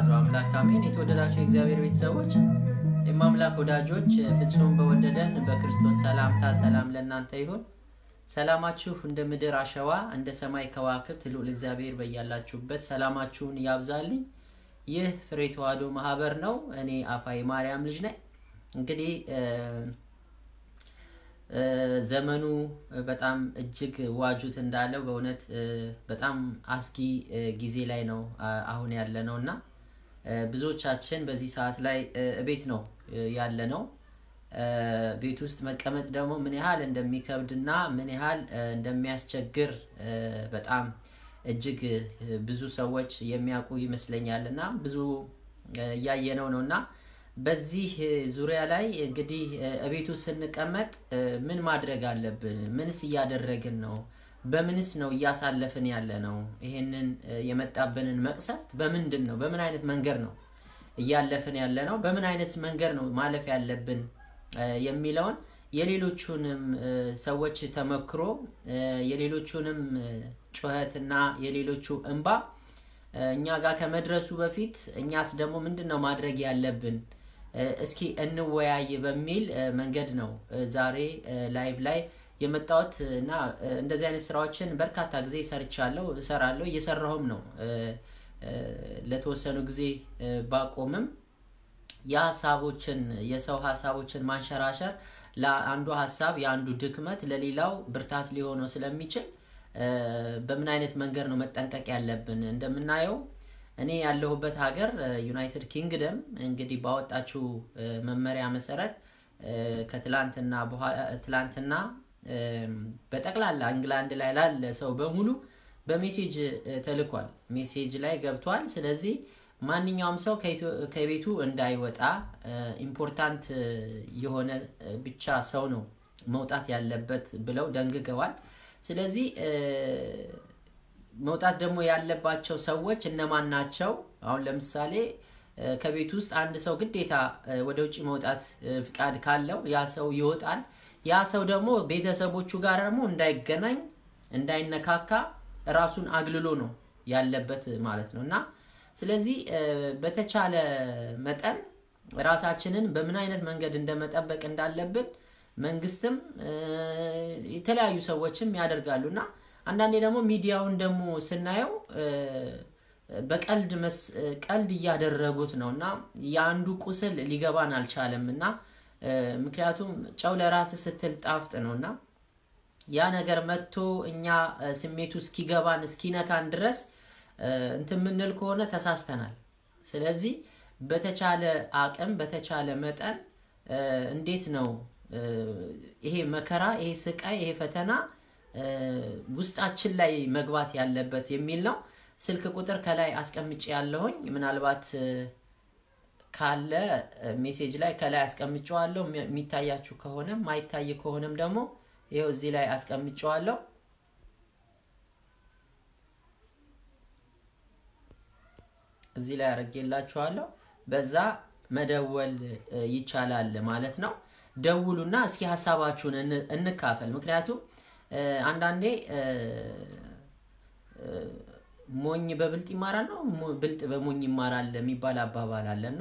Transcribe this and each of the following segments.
ወላዲቱ አምላክ አሜን። የተወደዳቸው የእግዚአብሔር ቤተሰቦች የማምላክ ወዳጆች ፍጹም በወደደን በክርስቶስ ሰላምታ ሰላም ለእናንተ ይሁን። ሰላማችሁ እንደ ምድር አሸዋ እንደ ሰማይ ከዋክብት ልዑል እግዚአብሔር በያላችሁበት ሰላማችሁን ያብዛልኝ። ይህ ፍሬ ተዋህዶ ማህበር ነው። እኔ አፋይ ማርያም ልጅ ነኝ። እንግዲህ ዘመኑ በጣም እጅግ ዋጁት እንዳለው በእውነት በጣም አስጊ ጊዜ ላይ ነው አሁን ያለ ነው እና ብዙዎቻችን በዚህ ሰዓት ላይ ቤት ነው ያለ ነው። ቤት ውስጥ መቀመጥ ደግሞ ምን ያህል እንደሚከብድና ምን ያህል እንደሚያስቸግር በጣም እጅግ ብዙ ሰዎች የሚያውቁ ይመስለኛል እና ብዙ እያየነው ነው እና በዚህ ዙሪያ ላይ እንግዲህ እቤቱ ስንቀመጥ ምን ማድረግ አለብን? ምንስ እያደረግን ነው? በምንስ ነው እያሳለፍን ያለ ነው? ይሄንን የመጣብንን መቅሰፍት በምንድን ነው በምን አይነት መንገድ ነው እያለፍን ያለ ነው? በምን አይነት መንገድ ነው ማለፍ ያለብን የሚለውን የሌሎቹንም ሰዎች ተመክሮ የሌሎቹንም ጩኸትና የሌሎቹ እንባ እኛ ጋር ከመድረሱ በፊት እኛስ ደግሞ ምንድን ነው ማድረግ ያለብን እስኪ እንወያይ በሚል መንገድ ነው ዛሬ ላይቭ ላይ የመጣሁት እና እንደዚህ አይነት ስራዎችን በርካታ ጊዜ ሰርቻለሁ፣ እሰራለሁ፣ እየሰራሁም ነው። ለተወሰኑ ጊዜ ባቆምም የሀሳቦችን የሰው ሀሳቦችን ማንሸራሸር ለአንዱ ሀሳብ የአንዱ ድክመት ለሌላው ብርታት ሊሆነው ስለሚችል በምን አይነት መንገድ ነው መጠንቀቅ ያለብን? እንደምናየው እኔ ያለሁበት ሀገር ዩናይትድ ኪንግደም እንግዲህ ባወጣችው መመሪያ መሰረት ከትላንትና ትላንትና በጠቅላላ እንግላንድ ላይ ላለ ሰው በሙሉ በሜሴጅ ተልኳል። ሜሴጅ ላይ ገብቷል። ስለዚህ ማንኛውም ሰው ከቤቱ እንዳይወጣ ኢምፖርታንት የሆነ ብቻ ሰው ነው መውጣት ያለበት ብለው ደንግገዋል። ስለዚህ መውጣት ደግሞ ያለባቸው ሰዎች እነማን ናቸው? አሁን ለምሳሌ ከቤት ውስጥ አንድ ሰው ግዴታ ወደ ውጭ መውጣት ፍቃድ ካለው ያ ሰው ይወጣል። ያ ሰው ደግሞ ቤተሰቦቹ ጋር ደግሞ እንዳይገናኝ፣ እንዳይነካካ ራሱን አግልሎ ነው ያለበት ማለት ነው እና ስለዚህ በተቻለ መጠን ራሳችንን በምን አይነት መንገድ እንደመጠበቅ እንዳለብን መንግስትም የተለያዩ ሰዎችም ያደርጋሉ እና አንዳንዴ ደግሞ ሚዲያውን ደግሞ ስናየው በቀልድ ቀልድ እያደረጉት ነው እና የአንዱ ቁስል ሊገባን አልቻለም እና ምክንያቱም ጨው ለራስ ስትል ጣፍጥ ነው እና ያ ነገር መጥቶ እኛ ስሜቱ እስኪገባን እስኪነካን ድረስ እንትን የምንል ከሆነ ተሳስተናል። ስለዚህ በተቻለ አቅም በተቻለ መጠን እንዴት ነው ይሄ መከራ ይሄ ስቃይ ይሄ ፈተና ውስጣችን ላይ መግባት ያለበት የሚል ነው። ስልክ ቁጥር ከላይ አስቀምጬ ያለሁኝ ምናልባት ካለ ሜሴጅ ላይ ከላይ አስቀምጨዋለሁ። የሚታያችሁ ከሆነ ማይታይ ከሆነም ደግሞ ይኸው እዚህ ላይ አስቀምጨዋለሁ። እዚህ ላይ አድርጌላችኋለሁ። በዛ መደወል ይቻላል ማለት ነው። ደውሉና እስኪ ሀሳባችሁን እንካፈል። ምክንያቱም አንዳንዴ ሞኝ በብልጥ ይማራል ነው ብልጥ በሞኝ ይማራል የሚባል አባባል አለና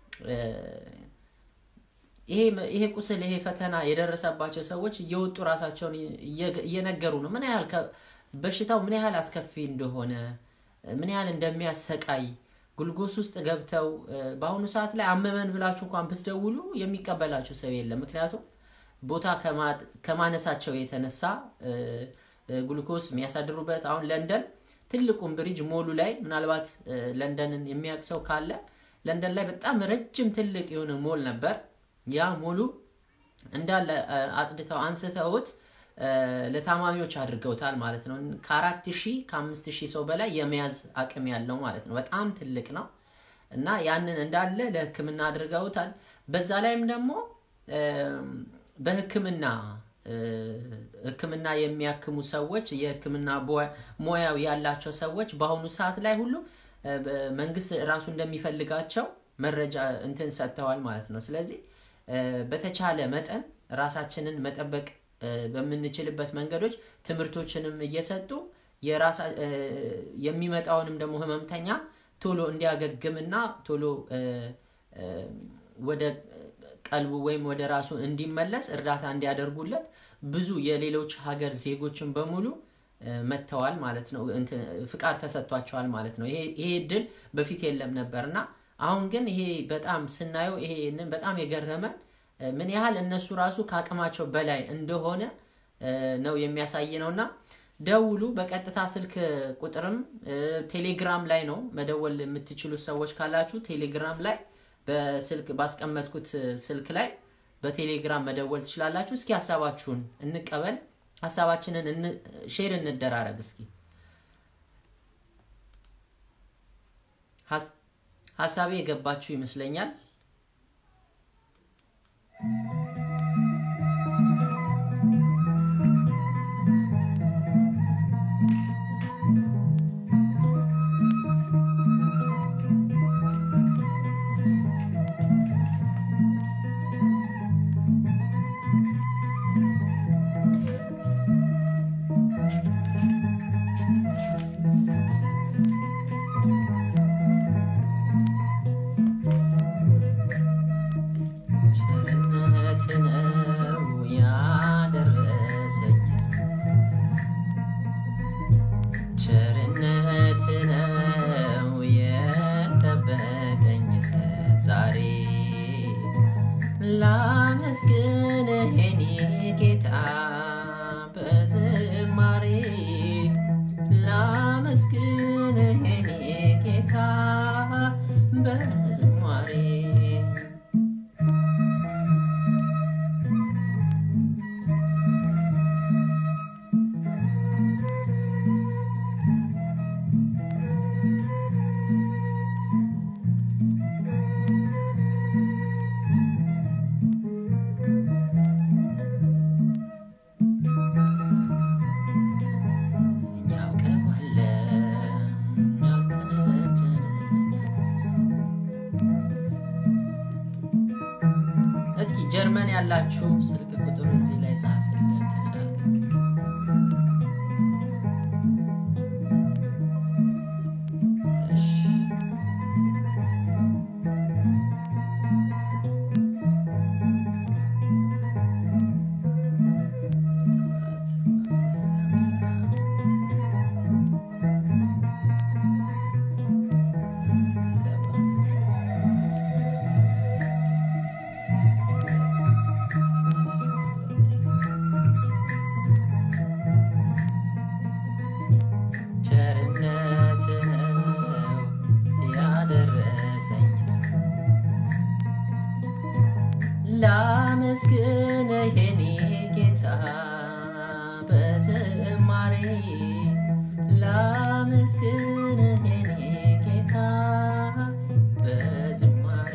ይሄ ቁስል ይሄ ፈተና የደረሰባቸው ሰዎች እየወጡ ራሳቸውን እየነገሩ ነው ምን ያህል በሽታው ምን ያህል አስከፊ እንደሆነ ምን ያህል እንደሚያሰቃይ ጉልጎስ ውስጥ ገብተው በአሁኑ ሰዓት ላይ አመመን ብላችሁ እንኳን ብትደውሉ የሚቀበላችሁ ሰው የለም። ምክንያቱም ቦታ ከማነሳቸው የተነሳ ግሉኮስ የሚያሳድሩበት አሁን ለንደን ትልቁን ብሪጅ ሞሉ ላይ ምናልባት ለንደንን የሚያውቅ ሰው ካለ ለንደን ላይ በጣም ረጅም ትልቅ የሆነ ሞል ነበር። ያ ሞሉ እንዳለ አጽድተው አንስተውት ለታማሚዎች አድርገውታል ማለት ነው። ከአራት ሺህ ከአምስት ሺህ ሰው በላይ የመያዝ አቅም ያለው ማለት ነው። በጣም ትልቅ ነው እና ያንን እንዳለ ለሕክምና አድርገውታል። በዛ ላይም ደግሞ በሕክምና ሕክምና የሚያክሙ ሰዎች የሕክምና ሙያው ያላቸው ሰዎች በአሁኑ ሰዓት ላይ ሁሉ መንግስት ራሱ እንደሚፈልጋቸው መረጃ እንትን ሰጥተዋል ማለት ነው። ስለዚህ በተቻለ መጠን ራሳችንን መጠበቅ በምንችልበት መንገዶች ትምህርቶችንም እየሰጡ የሚመጣውንም ደግሞ ህመምተኛ ቶሎ እንዲያገግምና ቶሎ ወደ ቀልቡ ወይም ወደ ራሱ እንዲመለስ እርዳታ እንዲያደርጉለት ብዙ የሌሎች ሀገር ዜጎችን በሙሉ መጥተዋል ማለት ነው። ፍቃድ ተሰጥቷቸዋል ማለት ነው። ይሄ እድል በፊት የለም ነበር እና አሁን ግን ይሄ በጣም ስናየው ይሄንን በጣም የገረመን ምን ያህል እነሱ ራሱ ከአቅማቸው በላይ እንደሆነ ነው የሚያሳይ ነው እና ደውሉ። በቀጥታ ስልክ ቁጥርም ቴሌግራም ላይ ነው መደወል የምትችሉት ሰዎች ካላችሁ ቴሌግራም ላይ በስልክ ባስቀመጥኩት ስልክ ላይ በቴሌግራም መደወል ትችላላችሁ። እስኪ ሀሳባችሁን እንቀበል፣ ሀሳባችንን ሼር እንደራረግ። እስኪ ሀሳቤ የገባችሁ ይመስለኛል። ላመስግንህ የኔ ጌታ በዝማሬ ላመስግንህ የኔ ጌታ በዝማሬ እስኪ ጀርመን ያላችሁ ስልክ ቁጥሩ እዚህ ላይ ጻፍልን ከቻለ። ቸርነት ነው ያደረሰኝ ላመስግንህ የኔ ጌታ በዝማሬ ላመስግንህ የኔ ጌታ በዝማሬ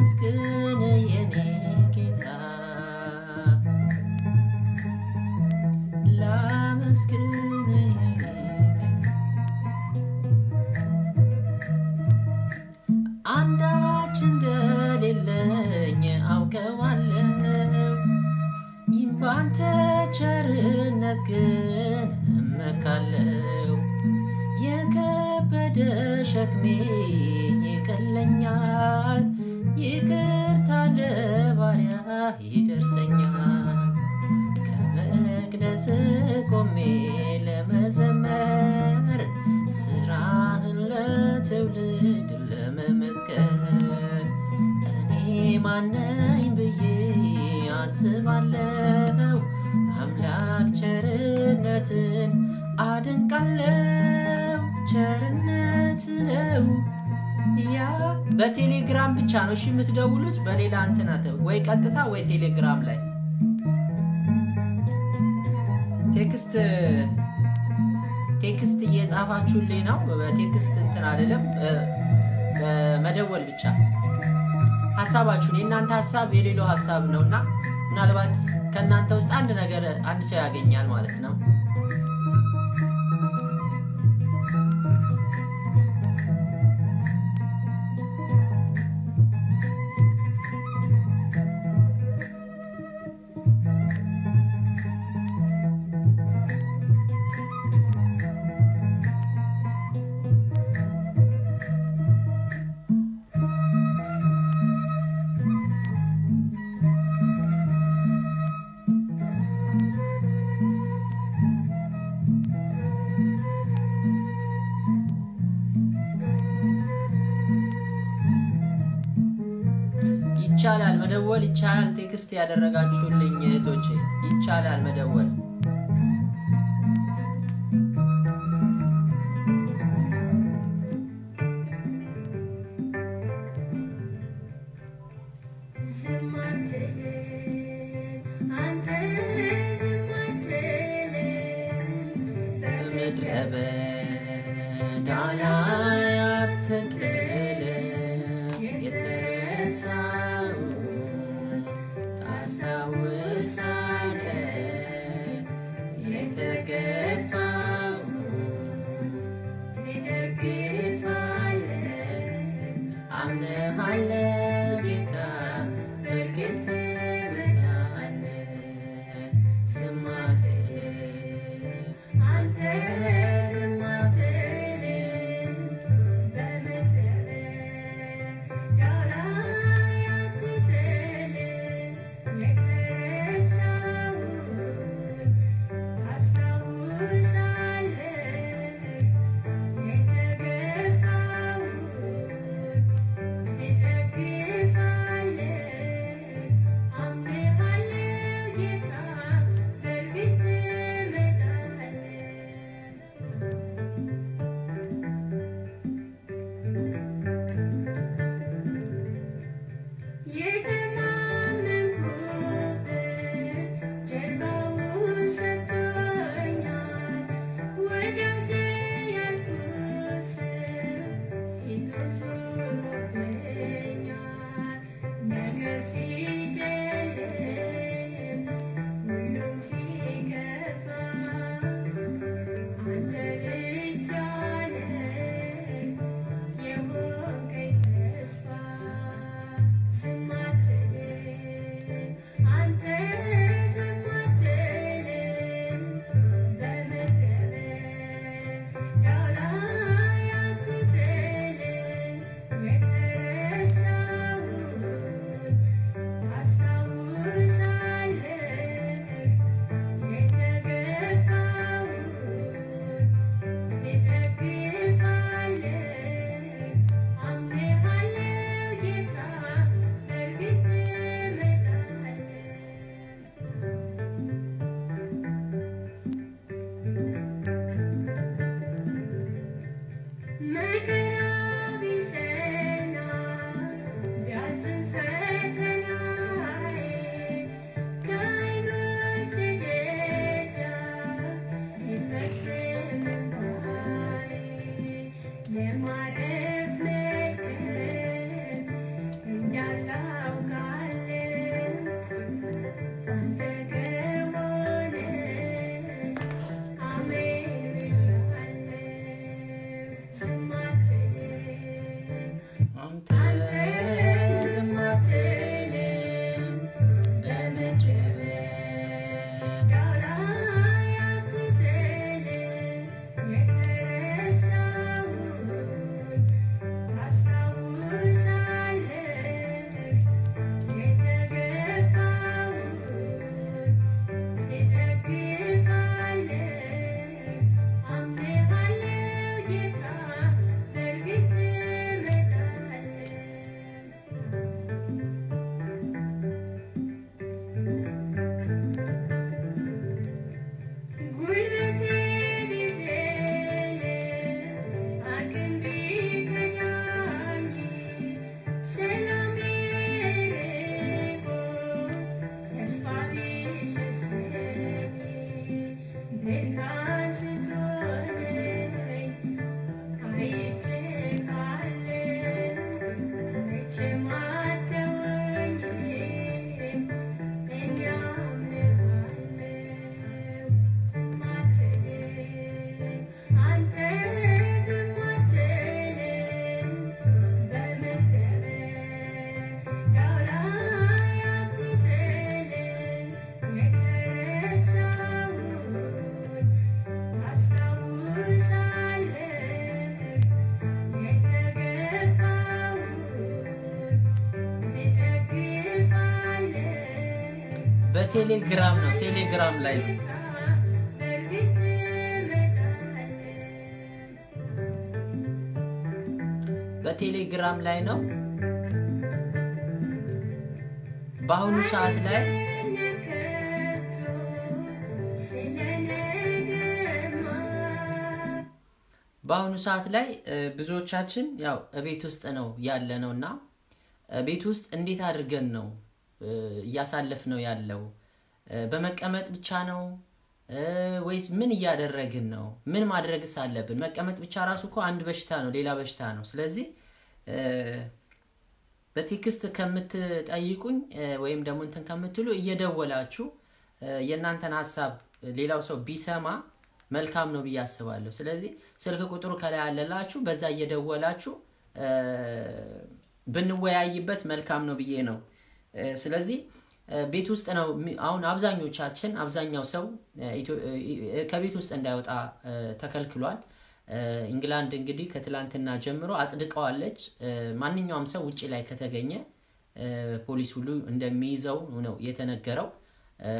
ላመስግን የኔ ጌታ ላመስግን የኔ ጌታ አንዳች እንደሌለኝ አውቀዋለሁ ይህም ባንተ ቸርነት ግን እመካለሁ የከበደ ሸክሜ ይቀለኛል ይቅርታ ለባሪያ ይደርሰኛል ከመቅደስ ቆሜ ለመዘመር ስራህን ለትውልድ ለመመስከር እኔ ማነኝ ብዬ አስባለሁ አምላክ ቸርነትን አደንቃለሁ ቸርነት ነው ያ በቴሌግራም ብቻ ነው እሺ የምትደውሉት በሌላ እንትን አተ ወይ ቀጥታ ወይ ቴሌግራም ላይ ቴክስት ቴክስት እየጻፋችሁልኝ ነው በቴክስት እንትን አይደለም በመደወል ብቻ ሀሳባችሁን የእናንተ ሀሳብ የሌለው ሀሳብ ነው እና ምናልባት ከእናንተ ውስጥ አንድ ነገር አንድ ሰው ያገኛል ማለት ነው ይቻላል መደወል ይቻላል ቴክስት ያደረጋችሁልኝ እህቶቼ ይቻላል መደወል ዝም አትልም አንተ ዝም አትልም በምድረ በዳ ላይ አትጥልም የተረሳውን ታስታውሳለህ የተገፋውን ትደግፋለህ አምነሃለሁ ጌታ በእርግጥ ትምራለህ ዝም አትልም አንተ ዝም አትልም በምድረ በዳ ላይ አትጥልም የተረሳውን ታስታውሳለህ የተገፋውን ትደግፋለህ አምነሃለሁ ጌታ በእርግጥ ትመጣለህ የተማመንኩበት ጀርባውን ሰጥቶኛል ወዳጄ ያልኩት ሰው ፊቱ ዞሮብኛል ነገር ሲጨልም ሁሉም ሲከፋ አንተ ብቻ ነህ የሆንከኝ ተስፋ ዝም አትልም አንተ ዝም አትልም በምድረ በዳ ላይ አትጥልም በቴሌግራም ነው ቴሌግራም ላይ ነው በእርግጥ ትመጣለህ በቴሌግራም ላይ ነው በአሁኑ ሰዓት ላይ ነከቶ ስለ ነገማ በአሁኑ ሰዓት ላይ እ፣ ብዙዎቻችን ያው ቤት ውስጥ ነው ያለ ነው እና እ፣ ቤት ውስጥ እንዴት አድርገን ነው እ፣ እያሳለፍ ነው ያለው እ፣ በመቀመጥ ብቻ ነው እ፣ ወይስ ምን እያደረግን ነው? ምን ማድረግስ አለብን? መቀመጥ ብቻ ራሱ እኮ አንድ በሽታ ነው፣ ሌላ በሽታ ነው። ስለዚህ እ፣ በቴክስት ከምትጠይቁኝ እ፣ ወይም ደግሞ እንትን ከምትሉ እየደወላችሁ እ፣ የእናንተን ሀሳብ ሌላው ሰው ቢሰማ መልካም ነው ብዬ አስባለሁ። ስለዚህ ስልክ ቁጥሩ ከላይ አለላችሁ፣ በዛ እየደወላችሁ እ፣ ብንወያይበት መልካም ነው ብዬ ነው። እ፣ ስለዚህ እ፣ ቤት ውስጥ ነው የሚ- አሁን አብዛኞቻችን አብዛኛው ሰው እ፣ ኢትዮ- እ፣ ከቤት ውስጥ እንዳይወጣ እ፣ ተከልክሏል። እ፣ ኢንግላንድ እንግዲህ ከትላንትና ጀምሮ አጽድቀዋለች። እ፣ ማንኛውም ሰው ውጭ ላይ ከተገኘ እ፣ ፖሊስ ሁሉ እንደሚይዘው ነው የተነገረው። እ፣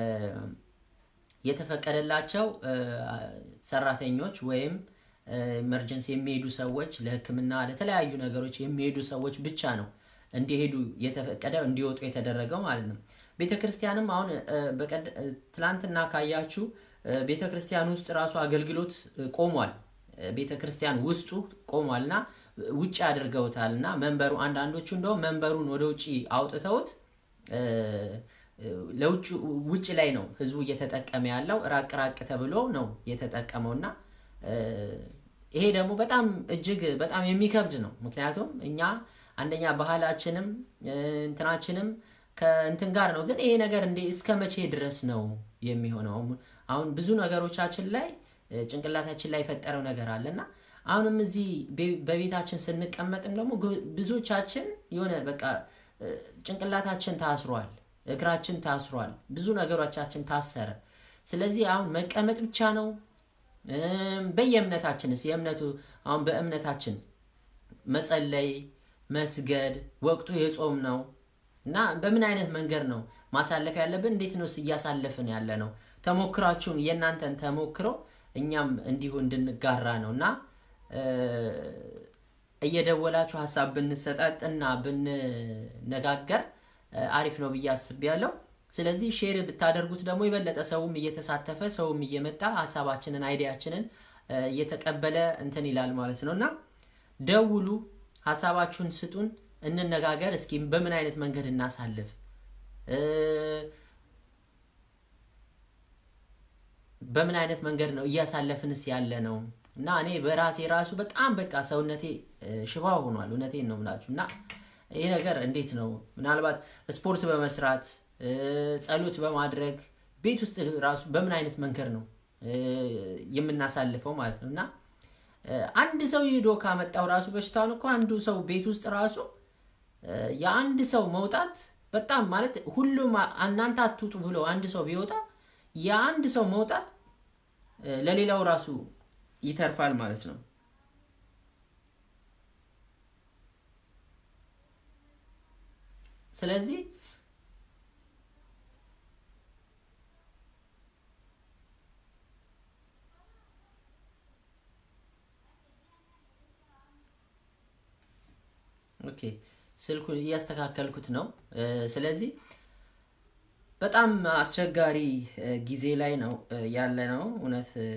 የተፈቀደላቸው እ፣ ሰራተኞች ወይም ኤመርጀንሲ የሚሄዱ ሰዎች ለሕክምና ለተለያዩ ነገሮች የሚሄዱ ሰዎች ብቻ ነው እንዲሄዱ የተፈቀደው እንዲወጡ የተደረገው ማለት ነው። ቤተ ክርስቲያንም አሁን እ፣ በቀድ- እ፣ ትላንትና ካያችሁ እ፣ ቤተ ክርስቲያን ውስጥ ራሱ አገልግሎት እ፣ ቆሟል። እ፣ ቤተ ክርስቲያን ውስጡ ቆሟል እና ውጭ አድርገውታል እና መንበሩ አንዳንዶቹ እንደውም መንበሩን ወደ ውጭ አውጥተውት እ፣ ለውጭ ውጭ ላይ ነው ህዝቡ እየተጠቀመ ያለው ራቅ ራቅ ተብሎ ነው የተጠቀመው እና እ፣ ይሄ ደግሞ በጣም እጅግ በጣም የሚከብድ ነው። ምክንያቱም እኛ አንደኛ ባህላችንም እ፣ እንትናችንም ከእንትን ጋር ነው። ግን ይሄ ነገር እንዴ እስከ መቼ ድረስ ነው የሚሆነው? አሁን ብዙ ነገሮቻችን ላይ እ፣ ጭንቅላታችን ላይ የፈጠረው ነገር አለ እና አሁንም እዚህ ቤ- በቤታችን ስንቀመጥም ደግሞ ግ- ብዙዎቻችን የሆነ በቃ እ፣ ጭንቅላታችን ታስሯል፣ እግራችን ታስሯል፣ ብዙ ነገሮቻችን ታሰረ። ስለዚህ አሁን መቀመጥ ብቻ ነው። እም፣ በየእምነታችንስ የእምነቱ አሁን በእምነታችን መጸለይ፣ መስገድ ወቅቱ የጾም ነው እና በምን አይነት መንገድ ነው ማሳለፍ ያለብን? እንዴት ነው እያሳለፍን ያለ ነው? ተሞክራችሁን የእናንተን ተሞክሮ እኛም እንዲሁ እንድንጋራ ነው እና እ፣ እየደወላችሁ ሀሳብ ብንሰጣጥ እና ብንነጋገር እ፣ አሪፍ ነው ብዬ አስቤያለሁ። ስለዚህ ሼር ብታደርጉት ደግሞ የበለጠ ሰውም እየተሳተፈ ሰውም እየመጣ ሀሳባችንን አይዲያችንን እ፣ እየተቀበለ እንትን ይላል ማለት ነው እና ደውሉ፣ ሀሳባችሁን ስጡን፣ እንነጋገር። እስኪ በምን አይነት መንገድ እናሳልፍ እ፣ በምን አይነት መንገድ ነው እያሳለፍንስ ያለ ነው እና እኔ በራሴ ራሱ በጣም በቃ ሰውነቴ እ፣ ሽባ ሆኗል። እውነቴን ነው የምላችሁ እና ይህ ነገር እንዴት ነው ምናልባት ስፖርት በመስራት እ፣ ጸሎት በማድረግ ቤት ውስጥ ራሱ በምን አይነት መንገድ ነው እ፣ የምናሳልፈው ማለት ነው እና እ፣ አንድ ሰው ሂዶ ካመጣው ራሱ በሽታውን እኮ አንዱ ሰው ቤት ውስጥ ራሱ እ፣ የአንድ ሰው መውጣት በጣም ማለት ሁሉም አ- እናንተ አትውጡ ብሎ አንድ ሰው ቢወጣ የአንድ ሰው መውጣት እ፣ ለሌላው ራሱ ይተርፋል ማለት ነው። ስለዚህ ኦኬ ስልኩን እያስተካከልኩት ነው። እ፣ ስለዚህ በጣም አስቸጋሪ እ፣ ጊዜ ላይ ነው እ፣ ያለ ነው እውነት እ፣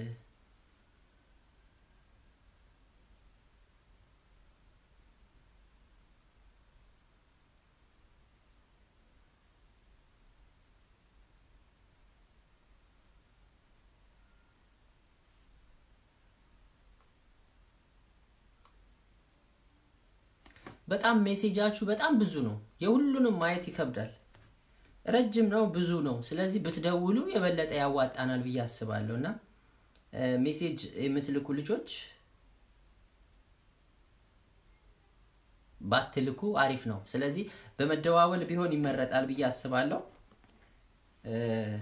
በጣም ሜሴጃችሁ በጣም ብዙ ነው። የሁሉንም ማየት ይከብዳል። ረጅም ነው፣ ብዙ ነው። ስለዚህ ብትደውሉ የበለጠ ያዋጣናል ብዬ አስባለሁ እና እ፣ ሜሴጅ የምትልኩ ልጆች ባትልኩ አሪፍ ነው። ስለዚህ በመደዋወል ቢሆን ይመረጣል ብዬ አስባለሁ። እ፣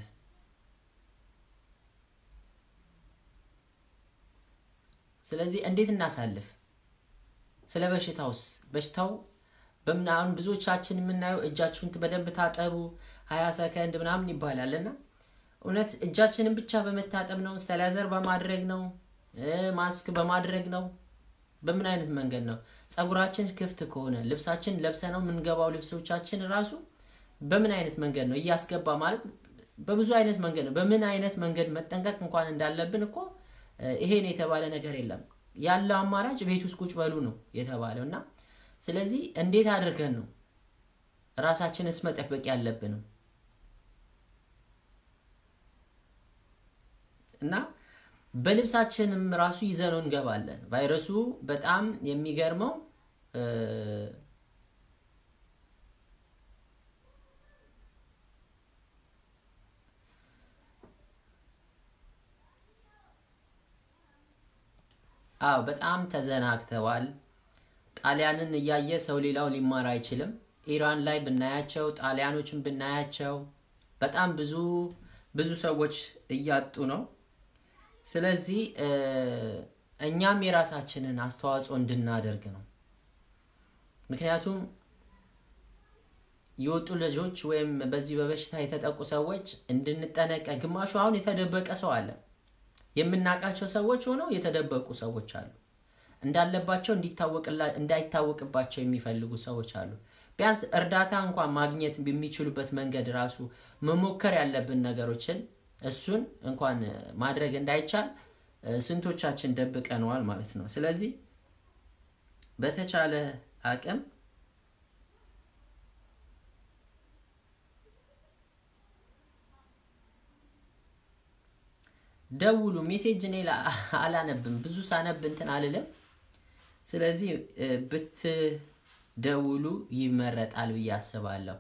ስለዚህ እንዴት እናሳልፍ? ስለ በሽታውስ በሽታው በምን አሁን ብዙዎቻችን የምናየው እጃችሁን በደንብ ታጠቡ፣ ሀያ ሰከንድ ምናምን ይባላል እና እውነት እጃችንን ብቻ በመታጠብ ነው ስተላዘር በማድረግ ነው እ፣ ማስክ በማድረግ ነው በምን አይነት መንገድ ነው ጸጉራችን ክፍት ከሆነ ልብሳችን ለብሰ ነው የምንገባው ልብሶቻችን ራሱ በምን አይነት መንገድ ነው እያስገባ ማለት በብዙ አይነት መንገድ ነው በምን አይነት መንገድ መጠንቀቅ እንኳን እንዳለብን እኮ እ፣ ይሄን የተባለ ነገር የለም ያለው አማራጭ ቤት ውስጥ ቁጭ በሉ ነው የተባለው እና ስለዚህ እንዴት አድርገን ነው ራሳችንስ መጠበቅ ያለብንም እና በልብሳችንም ራሱ ይዘነው እንገባለን። ቫይረሱ በጣም የሚገርመው እ፣ አዎ በጣም ተዘናግተዋል። ጣሊያንን እያየ ሰው ሌላው ሊማር አይችልም። ኢራን ላይ ብናያቸው፣ ጣሊያኖችን ብናያቸው በጣም ብዙ ብዙ ሰዎች እያጡ ነው። ስለዚህ እ፣ እኛም የራሳችንን አስተዋጽኦ እንድናደርግ ነው። ምክንያቱም የወጡ ልጆች ወይም በዚህ በበሽታ የተጠቁ ሰዎች እንድንጠነቀቅ፣ ግማሹ አሁን የተደበቀ ሰው አለ። የምናውቃቸው ሰዎች ሆነው የተደበቁ ሰዎች አሉ። እንዳለባቸው እንዲታወቅላ- እንዳይታወቅባቸው የሚፈልጉ ሰዎች አሉ። ቢያንስ እርዳታ እንኳን ማግኘት በሚችሉበት መንገድ ራሱ መሞከር ያለብን ነገሮችን እሱን እንኳን ማድረግ እንዳይቻል እ፣ ስንቶቻችን ደብቀነዋል ማለት ነው። ስለዚህ በተቻለ አቅም ደውሉ። ሜሴጅ እኔ ላ- አላነብም ብዙ ሳነብ እንትን አልልም። ስለዚህ እ፣ ብትደውሉ ይመረጣል ብዬ አስባለሁ።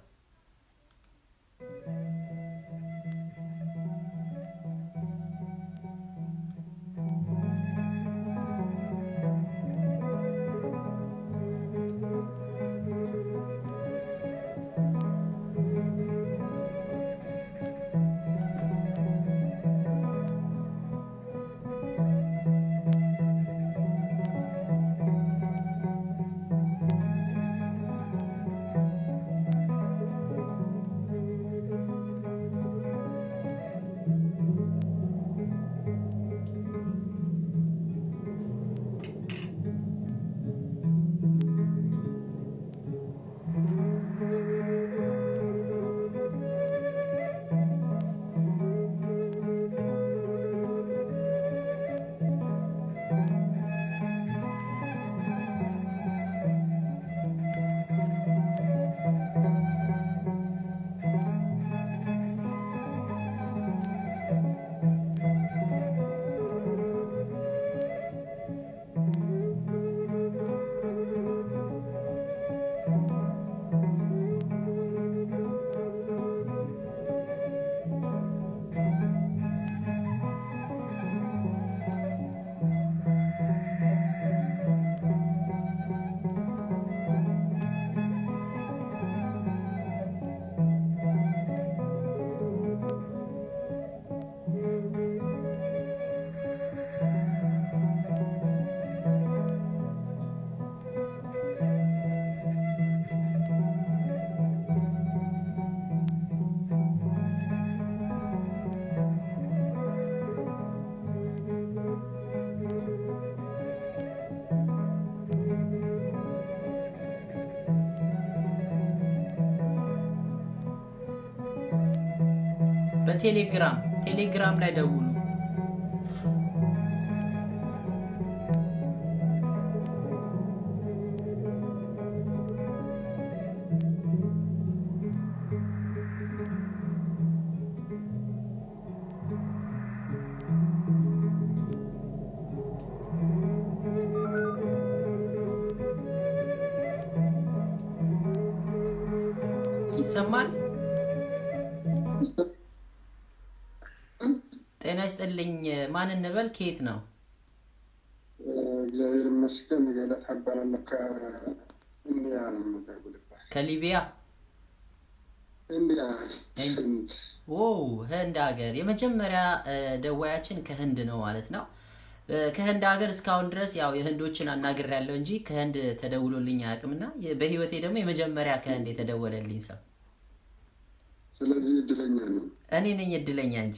በቴሌግራም ቴሌግራም ላይ ደውሉ። ይሰማል? ጤና ይስጥልኝ። ማን እንበል? ከየት ነው? እግዚአብሔር ይመስገን። ገለት እባላለሁ ከኢንዲያ ነው የምደውልልህ። ከሊቢያ ኢንዲያ ኦ ህንድ ሀገር የመጀመሪያ እ፣ ደዋያችን ከህንድ ነው ማለት ነው። እ፣ ከህንድ ሀገር እስካሁን ድረስ ያው የህንዶችን አናግር ያለው እንጂ ከህንድ ተደውሎልኝ አያውቅምና የ- በህይወቴ ደግሞ የመጀመሪያ ከህንድ የተደወለልኝ ሰው ስለዚህ እድለኛ ነኝ። እኔ ነኝ እድለኛ እንጂ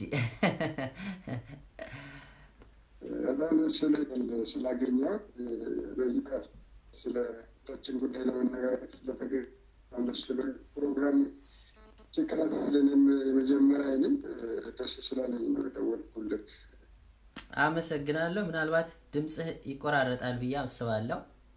በጣም ደስ ብሎኛል ስላገኘሁ በዚህ ስለ ታችን ጉዳይ ለመነጋገር ስለተገኘ ደስ ብሎኝ ፕሮግራም ሲከታተል እኔም የመጀመሪያ ነኝ። ደስ ስላለኝ ነው የደወልኩልህ። አመሰግናለሁ። ምናልባት ድምፅህ ይቆራረጣል ብዬ አስባለሁ።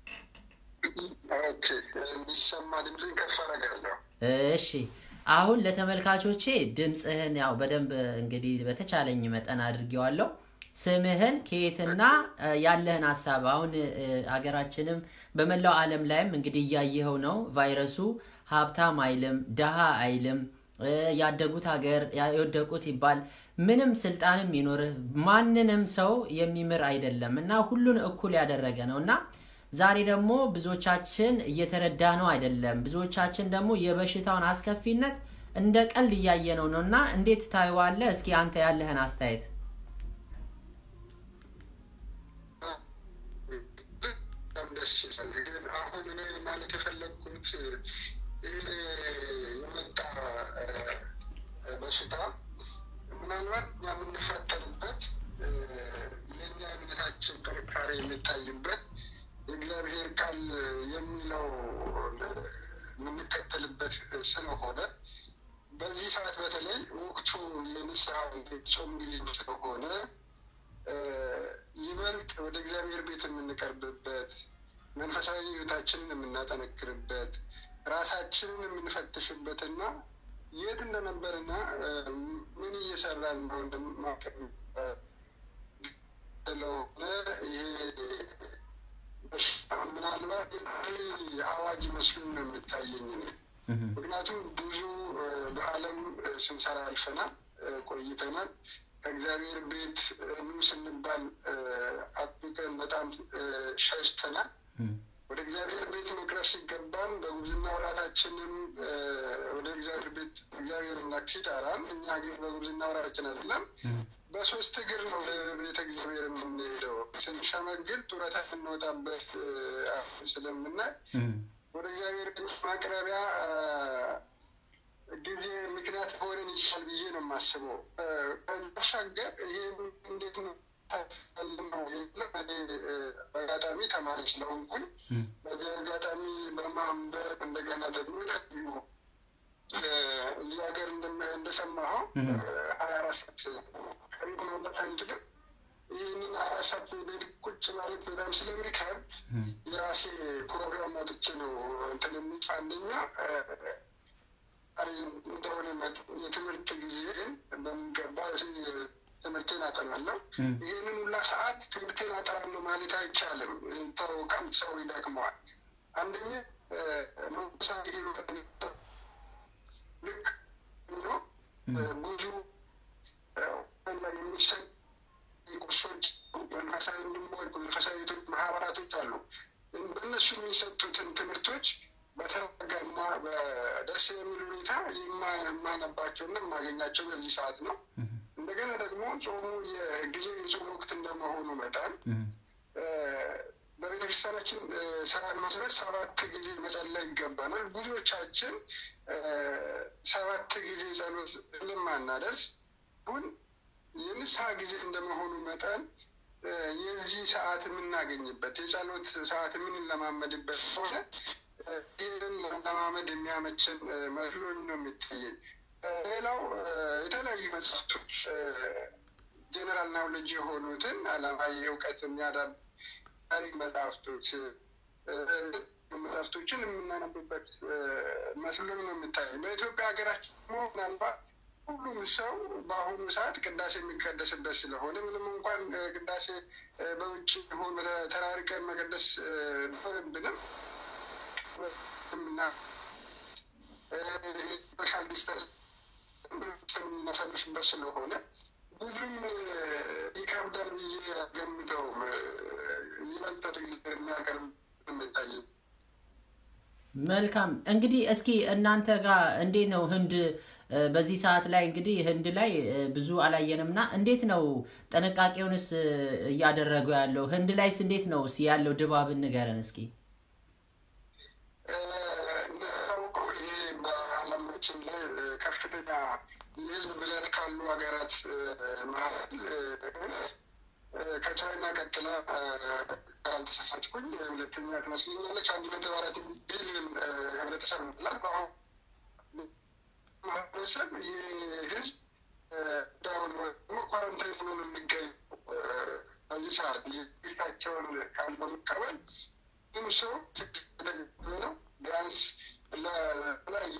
ኦኬ፣ የሚሰማ ድምፅን ከፍ አደርጋለሁ። እሺ አሁን ለተመልካቾቼ ድምፅህን ያው በደንብ እንግዲህ በተቻለኝ መጠን አድርጌዋለሁ። ስምህን ከየትና እ፣ ያለህን ሀሳብ አሁን እ፣ ሀገራችንም በመላው ዓለም ላይም እንግዲህ እያየኸው ነው። ቫይረሱ ሀብታም አይልም፣ ደሃ አይልም፣ እ፣ ያደጉት ሀገር ያ- የወደቁት ይባል ምንም ስልጣንም ይኖርህ ማንንም ሰው የሚምር አይደለም እና ሁሉን እኩል ያደረገ ነው እና ዛሬ ደግሞ ብዙዎቻችን እየተረዳ ነው አይደለም። ብዙዎቻችን ደግሞ የበሽታውን አስከፊነት እንደ ቀልድ እያየ ነው ነው እና እንዴት ታየዋለህ? እስኪ አንተ ያለህን አስተያየት። በጣም ደስ ይላል። ግን አሁን እኔ ማለት የፈለግኩት ይህ የመጣ እ፣ በሽታ ምናልባት እኛ የምንፈተንበት እ፣ የእኛ እምነታችን ጥንካሬ የሚታይበት የእግዚአብሔር ቃል የሚለው እ፣ የምንከተልበት ስለሆነ በዚህ ሰዓት በተለይ ወቅቱ የንስሐ ጾም ጊዜ ስለሆነ እ፣ ይበልጥ ወደ እግዚአብሔር ቤት የምንቀርብበት መንፈሳዊ ሕይወታችንን የምናጠነክርበት ራሳችንን የምንፈትሽበትና የት እንደነበርና እ፣ ምን እየሰራን ነው እንደማቀም ስለሆነ ይሄ በሽታ ምናልባት የጥሪ አዋጅ መስሎኝ ነው የሚታየኝ እኔ። ምክንያቱም ብዙ እ፣ በዓለም እ፣ ስንሰራ አልፈናል እ፣ ቆይተናል። ከእግዚአብሔር ቤት እ፣ ኑ ስንባል እ፣ አጥብቀን በጣም እ፣ ሸሽተናል። ወደ እግዚአብሔር ቤት መቅረብ ሲገባን በጉብዝና ወራታችንም እ፣ ወደ እግዚአብሔር ቤት እግዚአብሔር አምላክ ሲጠራን እኛ ግን በጉብዝና ወራታችን አይደለም በሶስት እግር ነው ወደ ቤተ እግዚአብሔር የምንሄደው። ስንሸመግል ጡረታ የምንወጣበት እ፣ ስለምናይ ወደ እግዚአብሔር ቤት ማቅረቢያ እ፣ ጊዜ ምክንያት ሊሆነን ይችላል ብዬ ነው የማስበው። እ፣ ከዛ ባሻገር ይሄ እንዴት ነው ነው የሚለው እኔ እ፣ በአጋጣሚ ተማሪ ስለሆንኩኝ በዚህ አጋጣሚ በማንበብ እንደገና ደግሞ የተለያዩ እ፣ እዚህ ሀገር እንደም- እንደሰማኸው ሀያ አራት ሰዓት ከቤት መውጣት አንችልም። ይህንን ሀያ አራት ሰዓት ቤት ቁጭ ማለት በጣም ስለሚከብድ የራሴ ፕሮግራም አውጥቼ ነው እንትን የሚል አንደኛ እ፣ አሪ እንደሆነ መጠን የትምህርት ጊዜን በሚገባ ስ- ትምህርቴን አጠናለሁ። ይህንን ሁላ ሰዓት ትምህርቴን አጠናለሁ ማለት አይቻልም። ይታወቃል፣ ሰው ይደክመዋል። አንደኛ እ፣ መንፈሳዊ ሕይወት ልክ ነው እ፣ ብዙ እ፣ ላይ የሚሰጡ ቁርሶች መንፈሳዊ ወንድሞች መንፈሳዊ ሴቶች ማህበራቶች አሉ። በእነሱ የሚሰጡትን ትምህርቶች በተረጋጋና በደስ የሚል ሁኔታ የማ- የማነባቸውና የማገኛቸው በዚህ ሰዓት ነው። እንደገና ደግሞ ጾሙ የጊዜው የጾም ወቅት እንደመሆኑ መጠን እ፣ በቤተክርስቲያናችን እ፣ ስርዓት መሰረት ሰባት ጊዜ መጸለይ ይገባናል። ብዙዎቻችን እ፣ ሰባት ጊዜ ጸሎት ስለማናደርስ አሁን የንስሐ ጊዜ እንደመሆኑ መጠን እ፣ የዚህ ሰዓት የምናገኝበት የጸሎት ሰዓት የምንለማመድበት ሆነ እ፣ ይህንን ለማመድ የሚያመችን እ፣ መስሎኝ ነው የሚታየኝ። እ፣ ሌላው እ፣ የተለያዩ መጽሐፍቶች ጀነራል ናውሌጅ የሆኑትን አለማዊ እውቀት የሚያዳብ ታሪክ መጽሐፍቶች እ፣ መጽሐፍቶችን የምናነብበት እ፣ መስሎኝ ነው የሚታየኝ። በኢትዮጵያ ሀገራችን ደግሞ ምናልባት ሁሉም ሰው በአሁኑ ሰዓት ቅዳሴ የሚቀደስበት ስለሆነ ምንም እንኳን እ፣ ቅዳሴ እ፣ በውጭ ሆን ተራርቀን መቀደስ እ፣ ቢኖርብንም እና ሶሻል ዲስተንስ የምናሳልፍበት ስለሆነ ብዙም እ፣ ይከብዳል ብዬ ገምተውም ይበልጥ ወደ እግዚአብሔር የሚያቀርብ የሚታየኝ መልካም እንግዲህ እስኪ እናንተ ጋር እንዴት ነው ህንድ እ፣ በዚህ ሰዓት ላይ እንግዲህ ህንድ ላይ እ፣ ብዙ አላየንም እና እንዴት ነው ጥንቃቄውንስ እ፣ እያደረጉ ያለው ህንድ ላይስ እንዴት ነው እስኪ ያለው ድባብን ንገረን እስኪ እንደታወቀው ይሄ በዓለማችን ላይ እ፣ ከፍተኛ ከፍተኛ የህዝብ ብዛት ካሉ ሀገራት መሀል ከቻይና ቀጥላ ካልተሳሳትኩኝ ሁለተኛ ትመስለኛለች። አንድ ነጥብ አራት ቢሊዮን ህብረተሰብ ምላት በአሁኑ ማህበረሰብ የህዝብ ዳውን ደግሞ ኳረንታይን ሆኖ የሚገኝ በዚህ ሰዓት የፊታቸውን ቃል በመቀበል ግን ሰው ትክክል ነው ቢያንስ ለተለያየ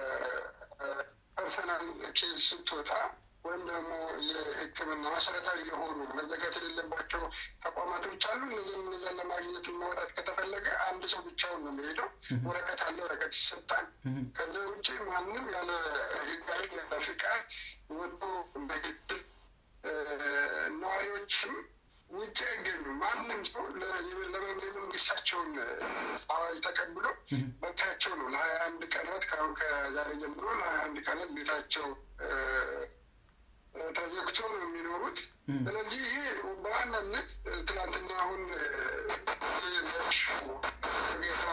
ለፐርሰናል ኬዝ ስትወጣ ወይም ደግሞ የሕክምና መሰረታዊ የሆኑ መዘጋት የሌለባቸው ተቋማቶች አሉ። እነዚህ እነዚያን ለማግኘት ማውጣት ከተፈለገ አንድ ሰው ብቻውን ነው የሚሄደው። ወረቀት አለ፣ ወረቀት ይሰጣል። ከዚ ውጭ ማንም ያለ ህጋዊ ያለ ፍቃድ ወጥቶ በግድል ነዋሪዎችም ውጭ አይገኙም። ማንም ሰው የመንግስታቸውን አዋጅ ተቀብሎ መብታቸው ነው ለሀያ አንድ ቀናት ከአሁን ከዛሬ ጀምሮ ለሀያ አንድ ቀናት ቤታቸው ተዘግቶ ነው የሚኖሩት። ስለዚህ ይሄ በዋናነት ትናንትና አሁን ጌታ